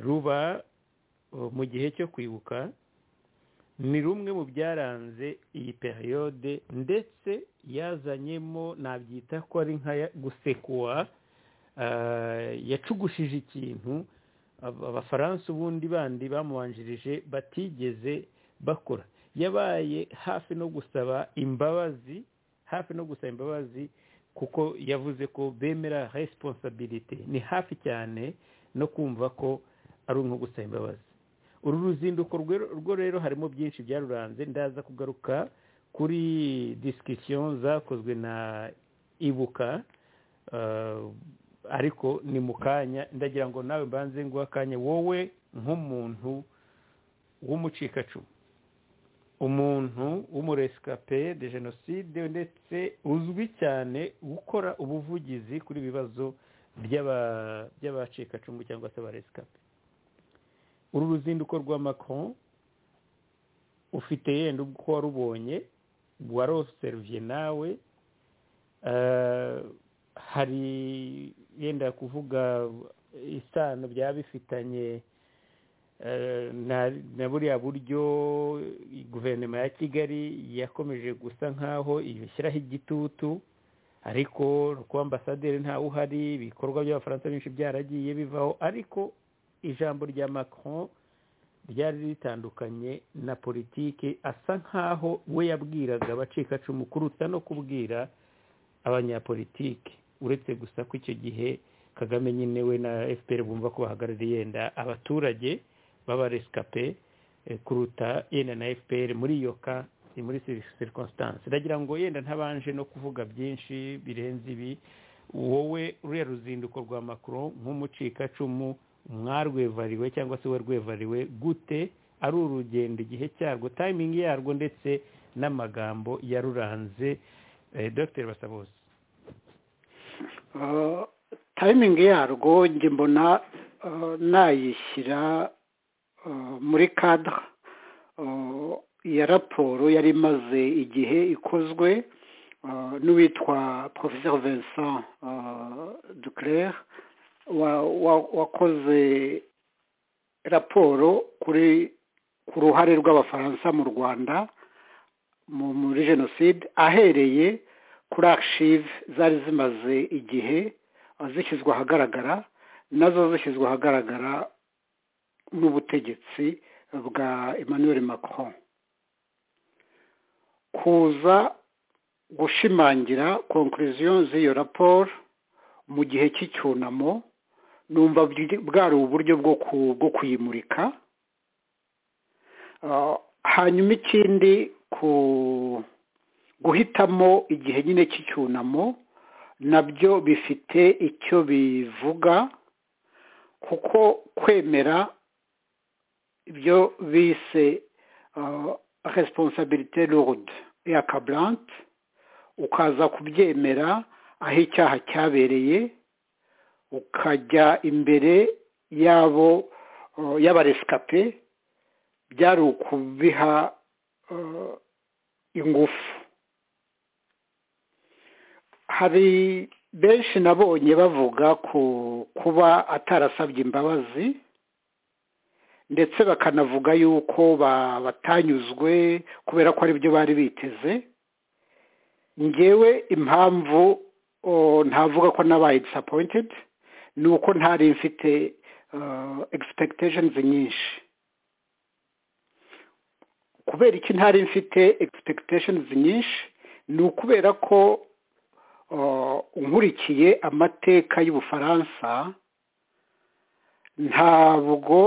ruba mu gihe cyo kwibuka ni rumwe mu byaranze iyi periyode ndetse yazanyemo nabyita ko ari nka gusekuwa yacugushije ikintu abafaransa ubundi bandi bamubanjirije batigeze bakora yabaye hafi no gusaba imbabazi hafi no gusaba imbabazi kuko yavuze ko bemera resiponsabirite ni hafi cyane no kumva ko ari umwe gusaba imbabazi uru ruzinduko rwo rero harimo byinshi byaruranze ndaza kugaruka kuri disikisiyo zakozwe na ibuka ariko ni mu kanya ndagira ngo nawe mbanze nguhe akanya wowe nk'umuntu w'umucikacumu umuntu w'umuresikape de jenoside ndetse uzwi cyane gukora ubuvugizi kuri ibibazo by'abacikacumu cyangwa se abaresikape uru ruzinduko rwa Macron ufite yenda uko warubonye waroseruye nawe hari yenda kuvuga isano byaba bifitanye na buriya buryo guverinoma ya kigali yakomeje gusa nk'aho ibishyiraho igitutu ariko kuba ambasaderi ntawe uhari ibikorwa by'abafaransa benshi byaragiye bivaho ariko ijambo rya macron ryari ritandukanye na politiki asa nk'aho we yabwiraga abacikacumu kuruta no kubwira abanyapolitiki uretse gusa ko icyo gihe kagame nyine we na fpr bumva ko bahagarariye yenda abaturage b'abaresikape kuruta yenda na fpr muri iyo ka ni muri circonstance ndagira ngo yenda ntabanje no kuvuga byinshi birenze ibi wowe ruriya ruzinduko rwa macron nk'umucikacumu mwarwevariwe cyangwa se we rwevariwe gute ari urugendo igihe cyarwo tayimingi yarwo ndetse n'amagambo yaruranze dr basabose tayimingi yarwo njye mbona nayishyira muri kadara ya raporo yari imaze igihe ikozwe n'uwitwa professeur vincent duclair wakoze raporo kuri ku ruhare rw'abafaransa mu rwanda muri jenoside ahereye kuri agishive zari zimaze igihe zishyizwe ahagaragara nazo zishyizwe ahagaragara n'ubutegetsi bwa emmanuel macron kuza gushimangira konkuriziyo z'iyo raporo mu gihe cy'icyunamo numva bwari uburyo bwo kuyimurika hanyuma ikindi ku guhitamo igihe nyine cy'icyunamo nabyo bifite icyo bivuga kuko kwemera ibyo bise responsabilité lourde ya kaburante ukaza kubyemera aho icyaha cyabereye ukajya imbere y'abo y'abaresikape byari ukubiha ingufu hari benshi nabonye bavuga ku kuba atarasabye imbabazi ndetse bakanavuga yuko batanyuzwe kubera ko aribyo bari biteze ngewe impamvu ntavuga ko nabaye disapoyintedi ni uko ntari mfite egisipegiteshenizi nyinshi kubera iki ntari mfite egisipegiteshenizi nyinshi ni ukubera ko nkurikiye amateka y'ubufaransa ntabwo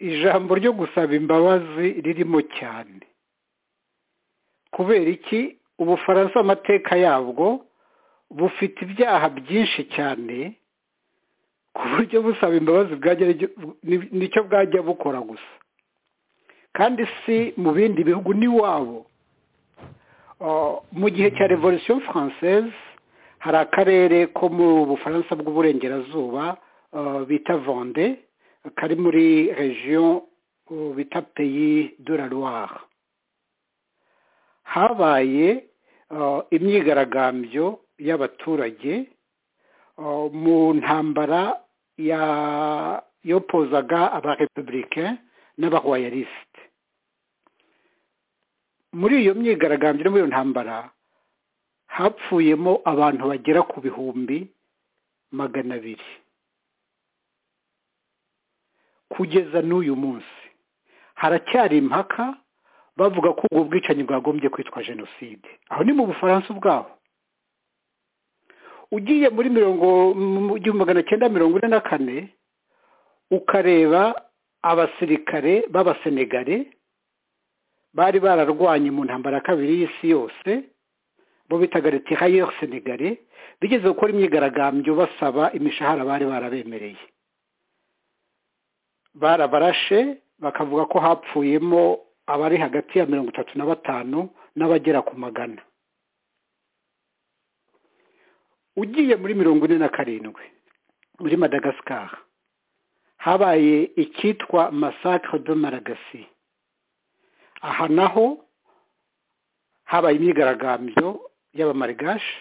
ijambo ryo gusaba imbabazi ririmo cyane kubera iki ubufaransa amateka yabwo bufite ibyaha byinshi cyane ku buryo busaba imbabazi nicyo bwajya bukora gusa kandi si mu bindi bihugu n'iwabo mu gihe cya revolisiyo faranseze hari akarere ko mu bufaransa bw'uburengerazuba bita vande kari muri regiyo bita peyi de la loire habaye imyigaragambyo y'abaturage mu ntambara yopozaga abarepubulike n'abaroyalisite muri iyo myigaragambyo no muri iyo ntambara hapfuyemo abantu bagera ku bihumbi magana abiri kugeza n'uyu munsi haracyari impaka bavuga ko ubwo bwicanyi bwagombye kwitwa jenoside aho ni mu bufaransa ubwaho ugiye muri mirongo mu gihumbi magana cyenda mirongo ine na kane ukareba abasirikare b'abasenegare bari bararwanye mu ntambara ya kabiri y'isi yose bo bitaga retihayeri senegare bigeze gukora imyigaragambyo basaba imishahara bari barabemereye barabarashe bakavuga ko hapfuyemo abari hagati ya mirongo itatu na batanu n'abagera ku magana ugiye muri mirongo ine na karindwi muri madagascar habaye icyitwa masakiro do maragasi aha naho habaye imyigaragambyo y'abamarigashi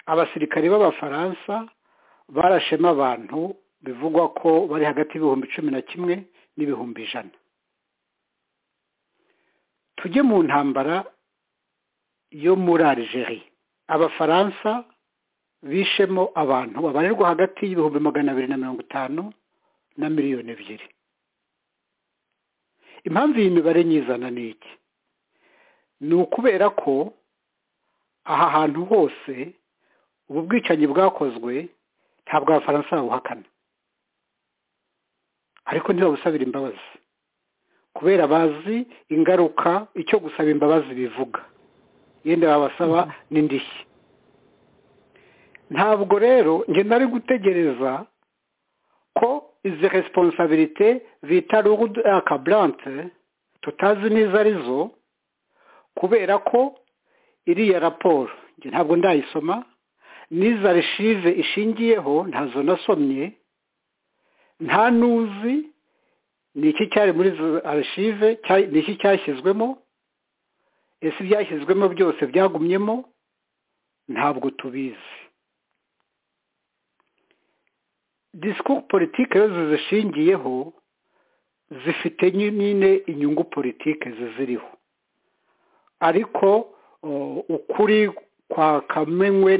abasirikare b'abafaransa barashema abantu bivugwa ko bari hagati y'ibihumbi cumi na kimwe n'ibihumbi ijana tujye mu ntambara yo muri Algeria abafaransa bishemo abantu babarirwa hagati y'ibihumbi magana abiri na mirongo itanu na miliyoni ebyiri impamvu iyi mibare nyizana ni iki ni ukubera ko aha hantu hose ubu bwicanyi bwakozwe ntabwo abafaransa babuhakana ariko ntibabusabira imbabazi kubera bazi ingaruka icyo gusaba imbabazi bivuga yenda babasaba n'indishyi ntabwo rero njye nari gutegereza ko izi resiponsabirite bita rugudu akaburante tutazi neza arizo kubera ko iriya raporo ntabwo ndayisoma n'iza rishive ishingiyeho ntazo nasomye nta n'uzi ni iki cyari muri arishive ni iki cyashyizwemo ese ibyashyizwemo byose byagumyemo ntabwo tubizi disikuru politike iyo zizishingiyeho zifite nyine inyungu politike ziziriho ariko ukuri kwakamenywe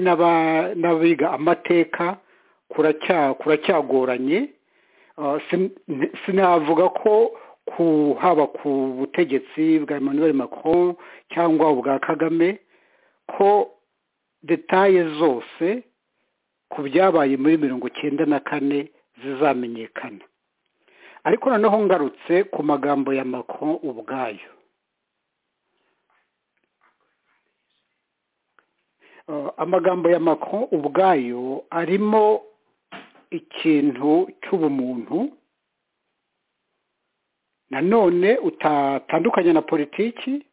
n'abiga amateka kuracyagoranye sinavuga ko haba ku butegetsi bwa Emmanuel Macron cyangwa ubwa kagame ko detaye zose ku byabaye muri mirongo icyenda na kane zizamenyekana ariko noneho ngarutse ku magambo ya Macron ubwayo amagambo ya Macron ubwayo arimo ikintu cy'ubumuntu nanone utatandukanye na politiki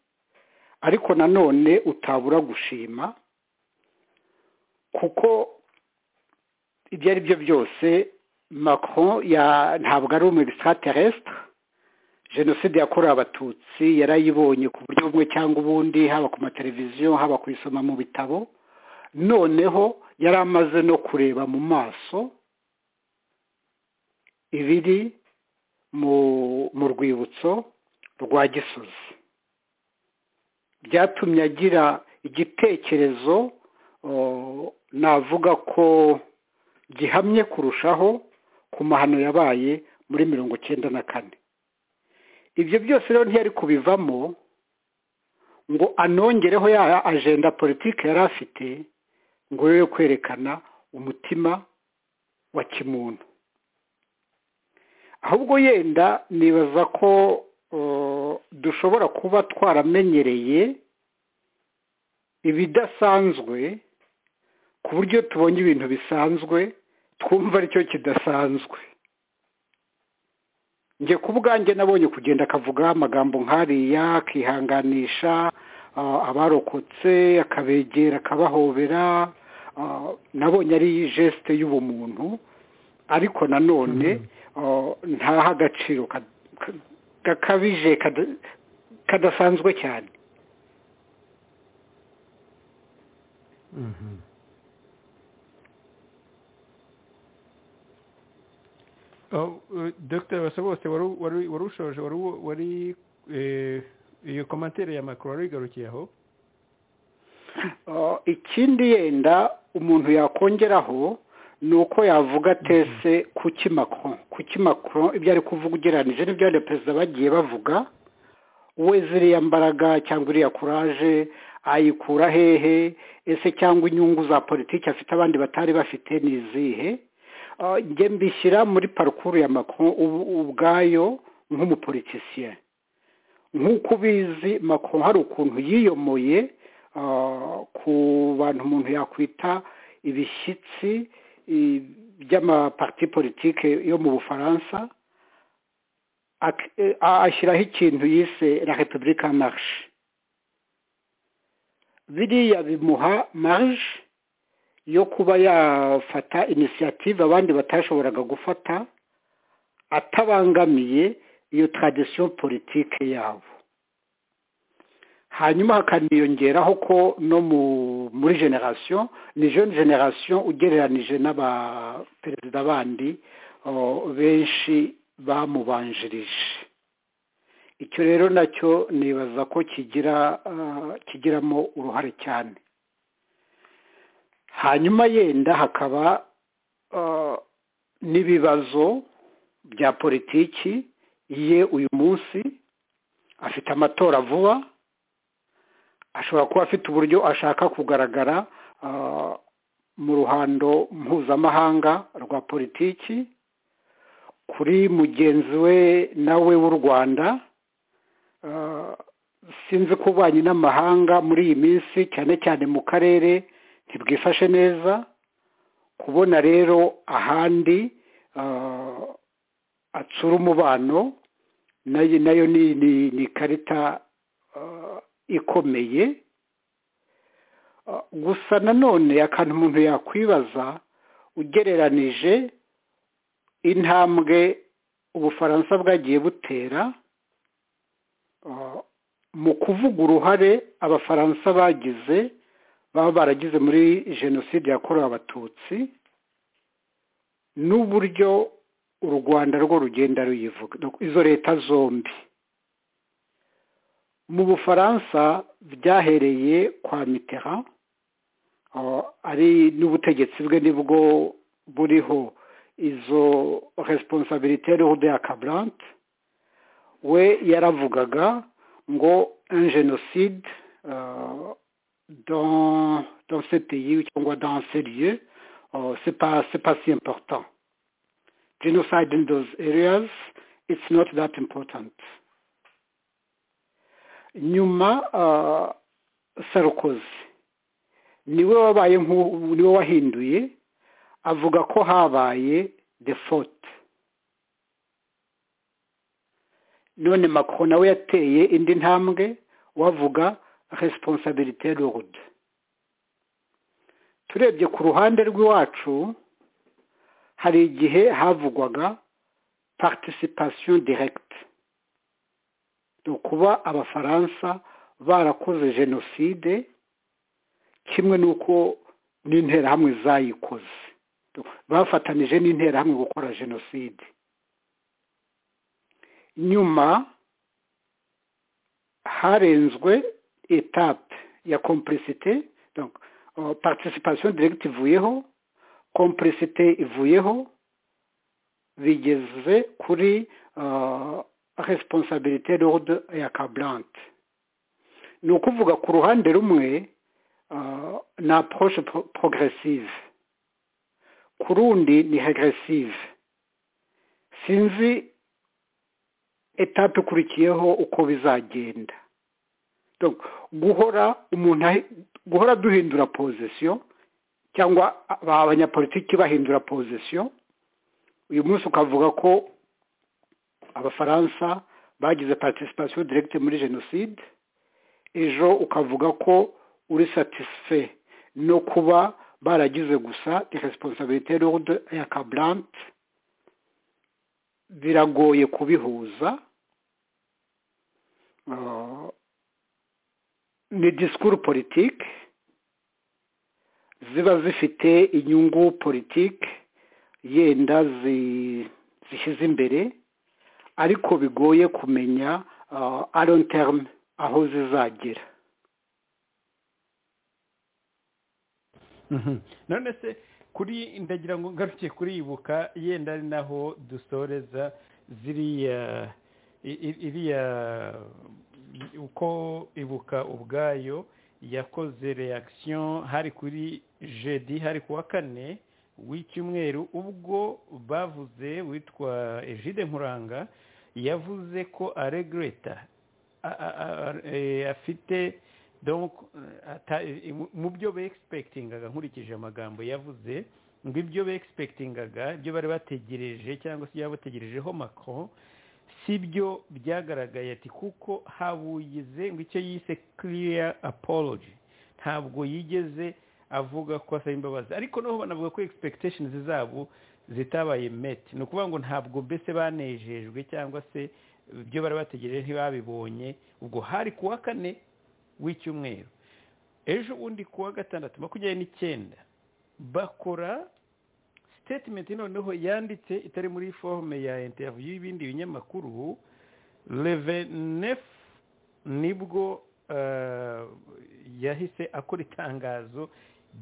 ariko nanone utabura gushima kuko ibyo ari byo byose Macron ntabwo ari umu extraterrestre jenoside yakorewe abatutsi yarayibonye ku buryo bumwe cyangwa ubundi haba ku mateleviziyo haba kuyisoma mu bitabo noneho yari amaze no kureba mu maso ibiri mu rwibutso rwa gisozi byatumye agira igitekerezo navuga ko gihamye kurushaho ku mahano yabaye muri mirongo icyenda na kane ibyo byose rero ntiyari kubivamo ngo anongereho ya ajenda politiki yari afite ngo yo kwerekana umutima wa kimuntu ahubwo yenda nibaza ko dushobora kuba twaramenyereye ibidasanzwe ku buryo tubonye ibintu bisanzwe twumva aricyo kidasanzwe njye ku bwanjye nabonye kugenda akavuga amagambo nk'ariya akihanganisha abarokotse akabegera akabahobera nabonye ari jesite y'ubumuntu ariko nanone ntaha agaciro gakabije kadasanzwe cyane dr basabose wari ushoje wari iyo komantere ya makuru wari wigarukiye aho ikindi yenda umuntu yakongeraho ni uko yavuga tese kuki makuru kuki makuru ibyo ari kuvuga ugereranije n'ibyo abandi perezida bagiye bavuga we ziriya mbaraga cyangwa iriya kuraje ayikura hehe ese cyangwa inyungu za politiki afite abandi batari bafite ni izihe njye mbishyira muri parukuru ya makuru ubwayo nk'umupolitisiye nk'uko ubizi makuru hari ukuntu yiyomoye ku bantu umuntu yakwita ibishyitsi by'amapati politike yo mu bufaransa ashyiraho ikintu yise la repubulika marishe biriya bimuha marije yo kuba yafata inisiyative abandi batashoboraga gufata atabangamiye iyo taradisiyo politike yabo hanyuma hakaniyongeraho ko no muri generasiyo ni jene generasiyo ugereranije n'abaperezida bandi benshi bamubanjirije icyo rero nacyo nibaza ko kigira kigiramo uruhare cyane hanyuma yenda hakaba n'ibibazo bya politiki ye uyu munsi afite amatora vuba ashobora kuba afite uburyo ashaka kugaragara mu ruhando mpuzamahanga rwa politiki kuri mugenzi we nawe w'u rwanda sinzi ko ububanyi n'amahanga muri iyi minsi cyane cyane mu karere ntibwifashe neza kubona rero ahandi atsura umubano nayo ni ikarita ikomeye gusa nanone akantu umuntu yakwibaza ugereranije intambwe ubufaransa bwagiye butera mu kuvuga uruhare abafaransa bagize baba baragize muri jenoside yakorewe abatutsi n'uburyo u rwanda rwo rugenda ruyivuga izo leta zombi mu bufaransa byahereye kwa mitera ari n'ubutegetsi bwe nibwo buriho izo resiponsabirite rude ya kaburante we yaravugaga ngo un jenoside dans ce pays cyangwa dans ce lieu c'est pas c'est pas si important genocide in those areas it's not that important nyuma sarukozi niwe wabaye niwe wahinduye avuga ko habaye the fote none makuru nawe yateye indi ntambwe wavuga resiponsabirite rude turebye ku ruhande rw'iwacu hari igihe havugwaga participation directe ni ukuba abafaransa barakoze jenoside kimwe n'uko n'interahamwe zayikoze bafatanije n'interahamwe gukora jenoside nyuma harenzwe etape ya kompurisite participation directe ivuyeho kompurisite ivuyeho bigeze kuri resiponsabirite rode ya kaburante ni ukuvuga ku ruhande rumwe ni aporoshe porogeresive ku rundi ni regeresive sinzi etape ikurikiyeho uko bizagenda guhora umuntu guhora duhindura pozisiyo cyangwa abanyapolitiki bahindura pozisiyo uyu munsi ukavuga ko abafaransa bagize participation directe muri jenoside ejo ukavuga ko uri satisfe no kuba baragize gusa responsabilité lourde ya kaburante biragoye kubihuza ni disikuru politike ziba zifite inyungu politiki yenda zishyize imbere ariko bigoye kumenya aronterme aho zizagera none se kuri ndagira ngo ngaruke kuri ibuka yenda ari naho dusoreza ziriya iriya uko ibuka ubwayo yakoze reaction hari kuri jedi hari kuwa kane w'icyumweru ubwo bavuze witwa ejide nkuranga yavuze ko aregreta a- a- a- eh, afite donc ata- eh, mu byo beegispekitingaga nkurikije amagambo yavuze ngo ibyo beegispekitingaga ibyo bari bategereje cyangwa se byaba bategerejeho macron si byo byagaragaye ati kuko habuyize ngo icyo yise clear apology ntabwo yigeze avuga ko asaba imbabazi ariko noneho banavuga ko expectations zabo zitabaye meti ni ukuvuga ngo ntabwo mbese banejejwe cyangwa se ibyo bari bategereje ntibabibonye ubwo hari ku wa kane w'icyumweru ejo ubundi ku wa gatandatu makumyabiri n'icyenda bakora statement noneho yanditse itari muri forume ya interview y'ibindi binyamakuru leve nefu nibwo eh, yahise akora itangazo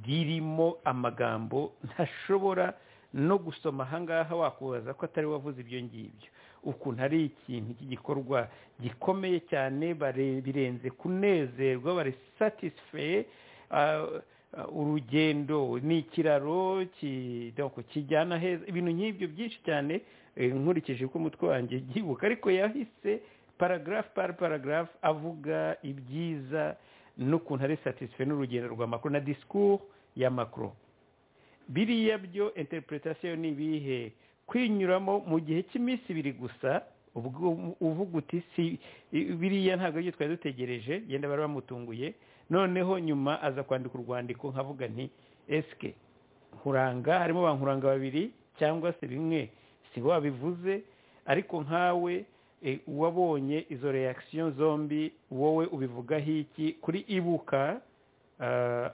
ririmo amagambo ntashobora no gusoma ahangaha wakubaza ko atari we wavuze ibyo ngibyo ukuntu ari ikintu cy'igikorwa gikomeye cyane bare- birenze kunezerwa bari satisfaye urugendo ni ikiraro ki- donc kijyana heza ibintu nk'ibyo byinshi cyane eh, nkurikije uko umutwe wanjye byibuka ariko yahise paragarafu par paragarafu avuga ibyiza n'ukuntu ari satisfaire n'urugendo rwa makuru na discours ya makuru biriya byo interpretation ni ibihe kwinyuramo mu gihe cy'iminsi ibiri gusa ubwo uvuga uti si biriya ntabwo aribyo twari dutegereje yenda bari bamutunguye noneho nyuma aza kwandika urwandiko nkavuga nti esike nkuranga harimo ba nkuranga babiri cyangwa se bimwe si bo babivuze ariko nkawe eh, wabonye izo reaction zombi wowe ubivugaho iki kuri ibuka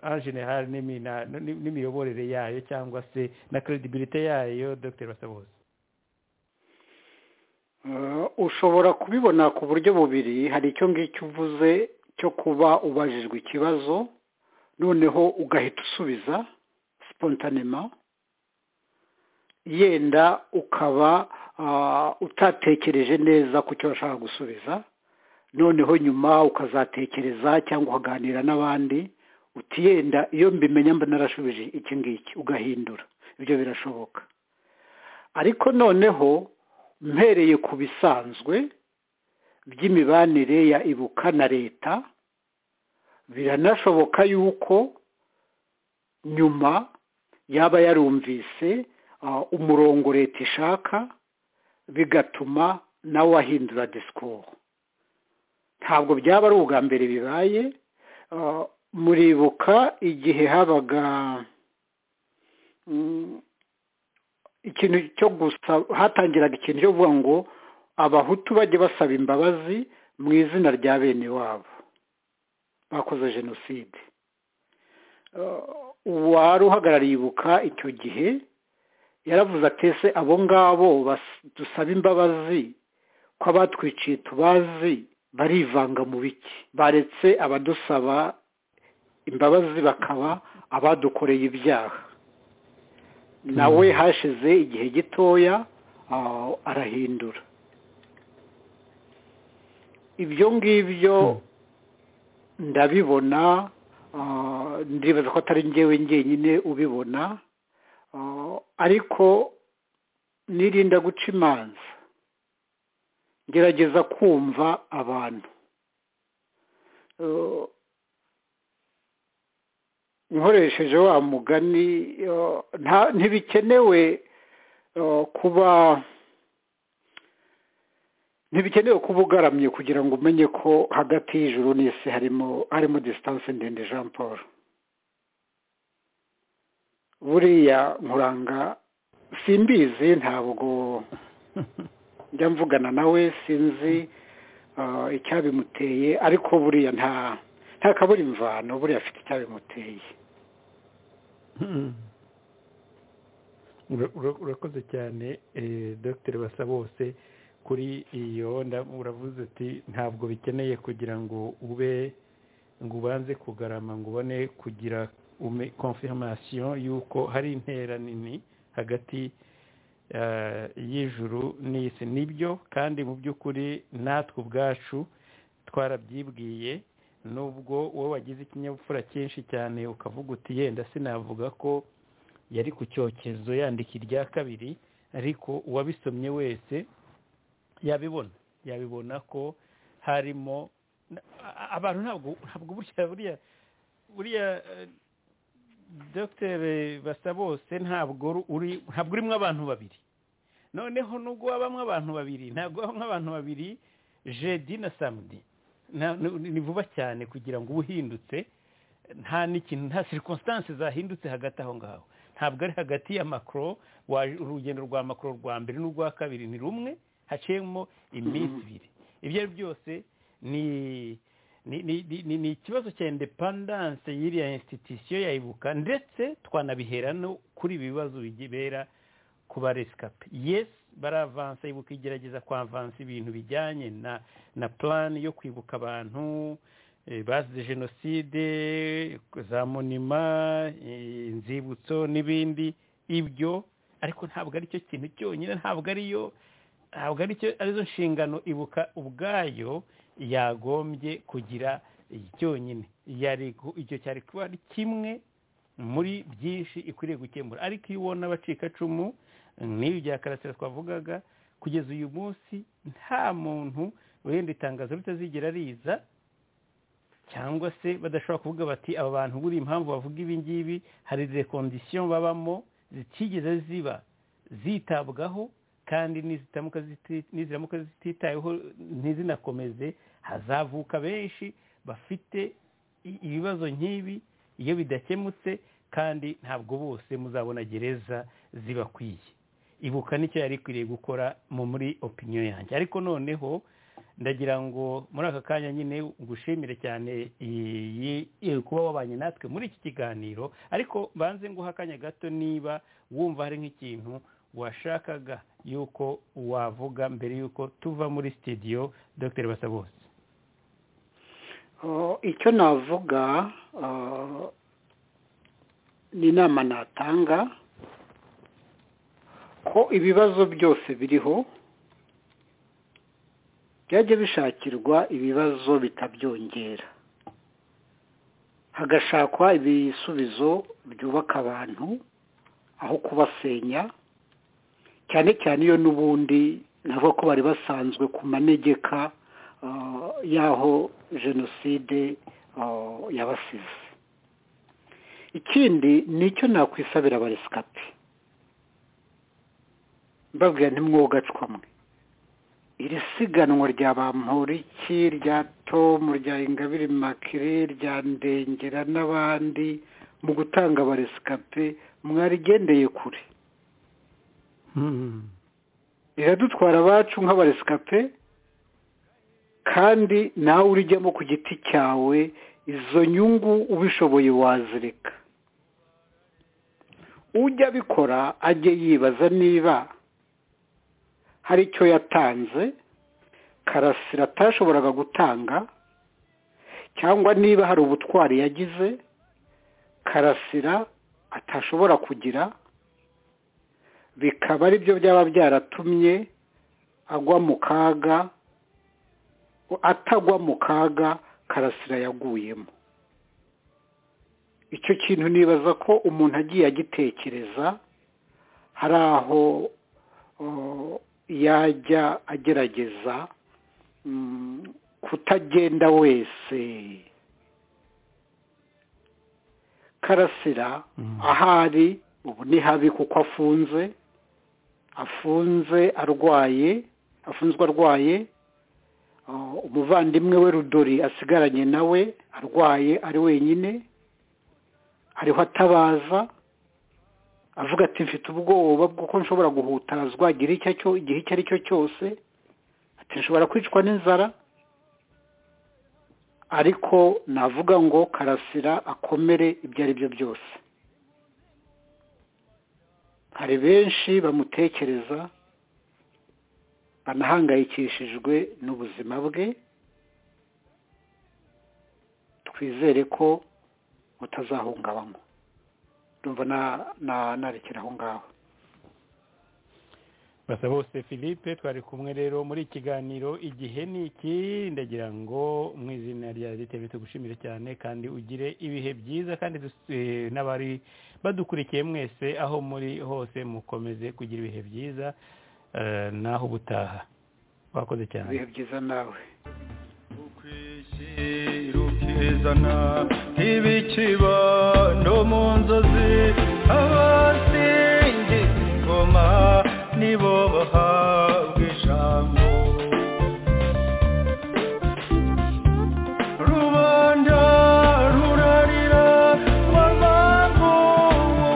en general n'imina- n'imiyoborere yayo cyangwa se na credibility yayo dr basabose Eh, ushobora kubibona ku buryo bubiri hari icyo ngicyo uvuze cyo kuba ubajijwe ikibazo noneho ugahita usubiza sipontanema yenda ukaba ah, utatekereje neza ku cyo washaka gusubiza noneho nyuma ukazatekereza cyangwa ukaganira n'abandi uti yenda iyo mbimenya mba narashubije iki ngiki ugahindura ibyo birashoboka ariko noneho mpereye ku bisanzwe by'imibanire ya ibuka na leta biranashoboka yuko nyuma yaba yarumvise ah, umurongo leta ishaka bigatuma nawe ahindura disikuru ntabwo byaba ari ubwa mbere bibaye ah, muribuka igihe habaga mm, ikintu cyo gusa hatangiraga ikintu cyo kuvuga ngo abahutu bajye basaba imbabazi mu izina rya bene wabo bakoze jenoside Eh, uwari uhagarariye ibuka icyo gihe yaravuze ati ese abo ngabo bas- dusaba imbabazi ko abatwiciye tubazi barivanga mu biki baretse abadusaba imbabazi bakaba abadukoreye ibyaha nawe hashize igihe gitoya ah, arahindura ibyo ngibyo ndabibona ah, ndibaza ko atari njyewe njyenyine ubibona ah, ariko nirinda guca imanza gerageza kumva abantu Eh, nkoresheje wa mugani eh, nta- ntibikenewe eh, kuba ntibikenewe kuba ugaramye kugira ngo umenye ko hagati y'ijuru n'isi harimo harimo disitanse ndende jean paul buriya nkuranga simbizi ntabwo njya mvugana nawe sinzi eh, icyabimuteye ariko buriya nta nta kabura imvano buriya afite icyabimuteye Ura- ura- urakoze cyane eh, dr basabose kuri iyo nda- uravuze uti ntabwo bikeneye kugira ngo ube ngo ubanze kugarama ngo ubone kugira ume- confirmation y'uko hari intera nini hagati eh, y'ijuru n'isi nibyo kandi mu by'ukuri natwe ubwacu twarabyibwiye nubwo wowe wagize ikinyabupfura cyinshi cyane ukavuga uti yenda sinavuga ko yari ku cyokezo yandika irya kabiri ariko uwabisomye wese yabibona yabibona ko harimo abantu ntabwo ntabwo burya buriya buriya dogiteri basa bose ntabwo uri ntabwo urimo abantu babiri noneho nubwo wabamo abantu babiri ntabwo wabamo abantu babiri jedi na samudi ni vuba cyane kugira ngo uba uhindutse nta n'ikintu nta sirikositansi zahindutse hagati aho ngaho ntabwo ari hagati ya makoro urugendo rwa makoro rwa mbere n'urwa kabiri ni rumwe haciyemo iminsi ibiri ibyo ari byose ni ni ikibazo cya indepandanse y'iriya insititisiyo ya ibuka ndetse twanabihera no kuri ibi bibazo bibera ku baresikape yesi baravansa ibuka igerageza kwavansa ibintu bijyanye na na purani yo kwibuka abantu bazize jenoside za monima inzibutso n'ibindi ibyo ariko ntabwo ari cyo kintu cyonyine ntabwo ariyo ntabwo arizo nshingano ibuka ubwayo yagombye kugira cyonyine icyo cyari kuba ari kimwe muri byinshi ikwiriye gukemura ariko iyo ubona abacikacumu n'ibi bya karasira twavugaga kugeza uyu munsi nta muntu wenda itangazo ritazigera riza cyangwa se badashobora kuvuga bati aba bantu buri impamvu bavuga ibi ngibi hari rekondisiyo babamo zitigeze ziba zitabwaho kandi niziramuka zititayeho ntizinakomeze hazavuka benshi bafite ibibazo nk'ibi iyo bidakemutse kandi ntabwo bose muzabona gereza zibakwiye ibuka nicyo yari ikwiriye gukora mu muri opiniyo yanjye ariko noneho ndagira ngo muri aka kanya nyine ngushimire cyane kuba wabanye natwe muri iki kiganiro ariko banze nguha akanya gato niba wumva hari nk'ikintu washakaga yuko wavuga mbere yuko tuva muri sitidiyo dr basabose icyo navuga ni inama natanga ko ibibazo byose biriho byajya bishakirwa ibibazo bitabyongera hagashakwa ibisubizo byubaka abantu aho kubasenya cyane cyane iyo n'ubundi navuga ko bari basanzwe ku manegeka y'aho jenoside yabasize ikindi ni icyo nakwisabira abaresikapi mbabwira ntimwogacwa mwe iri siganwa rya bamporiki rya tomu rya ingabire makire rya ndengera n'abandi mu gutanga abaresikape mwarigendeye kure riradutwara abacu nk'abaresikape kandi nawe urijyamo ku giti cyawe izo nyungu ubishoboye wazireka ujya abikora ajye yibaza niba hari icyo yatanze karasira atashoboraga gutanga cyangwa niba hari ubutwari yagize karasira atashobora kugira bikaba ari byo byaba byaratumye agwa mu kaga atagwa mu kaga karasira yaguyemo icyo kintu nibaza ko umuntu agiye agitekereza hari aho yajya agerageza kutagenda wese karasira ahari ubu ni habi kuko afunze afunze arwaye afunzwe arwaye umuvandimwe we rudori asigaranye nawe arwaye ari wenyine ariho atabaza avuga ati mfite ubwoba bw'uko nshobora guhutazwa igihe icyo ari cyo cyose ati nshobora kwicwa n'inzara ariko navuga ngo karasira akomere ibyo ari byo byose hari benshi bamutekereza banahangayikishijwe n'ubuzima bwe twizere ko butazahungabanywa numva narekera aho ngaho basa bose philippe twari kumwe rero muri ikiganiro igihe ni iki ndagira ngo mu izina rya leta tugushimire cyane kandi ugire ibihe byiza kandi n'abari badukurikiye mwese aho muri hose mukomeze kugira ibihe byiza naho ubutaha wakoze cyane ibihe byiza nawe rukizana ibikiba no mu nzozi abasingiza ingoma nibo bahabwa ijambo rubanda rurarira rwambavu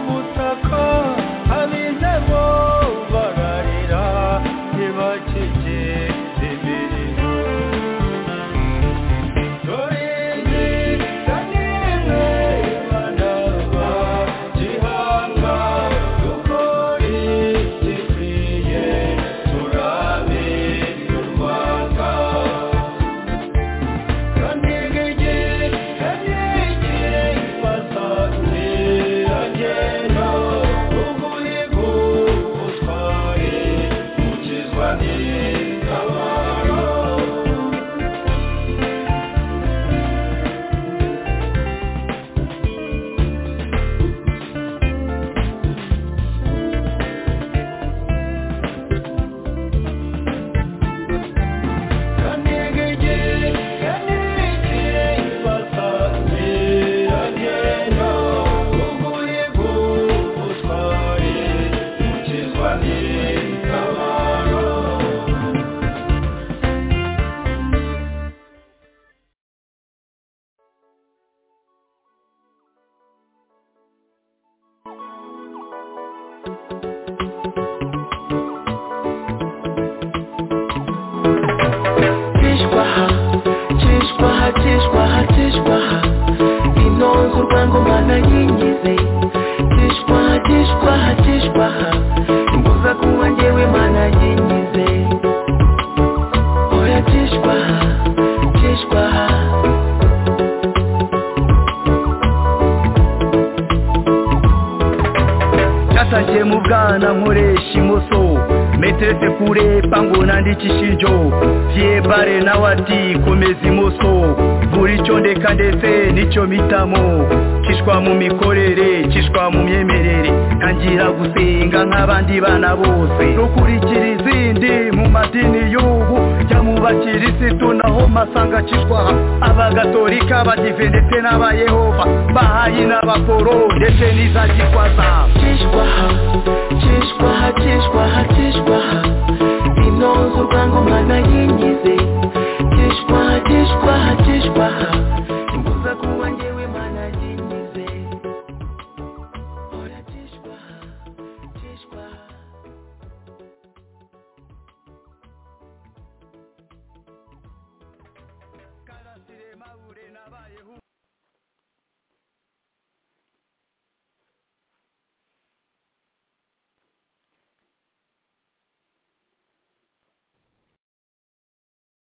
ubutaka abizemo bararira ntibakike imirimo dore izi zanimwe banava gihanga dukore gikwiye turabe u rwanda tishwaha tishwaha tishwaha tishwaha inongo rwangoma nayinyize tishwaha tishwaha tishwaha imbuza kunywa njyewe mana yinyize oya tishwaha tishwaha cyatangiye mu bwana nkoresha imoso meterete kure pango nandikisha injo byebare nawe ati komeza imoso buri cyo ndeka ndetse nicyo mpitamo kishwa mu mikorere kishwa mu myemerere ntangira gusenga nk'abandi bana bose rukurikira izindi mu madini y'ubu jya mu bakirisitu naho masanga kishwaha abagatolika abadive ndetse n'abayehova bahayi n'abaporo ndetse n'iza gikwaza tishwaha tishwaha tishwaha tishwaha inongo rwangoma nayinyize tishwaha tishwaha tishwaha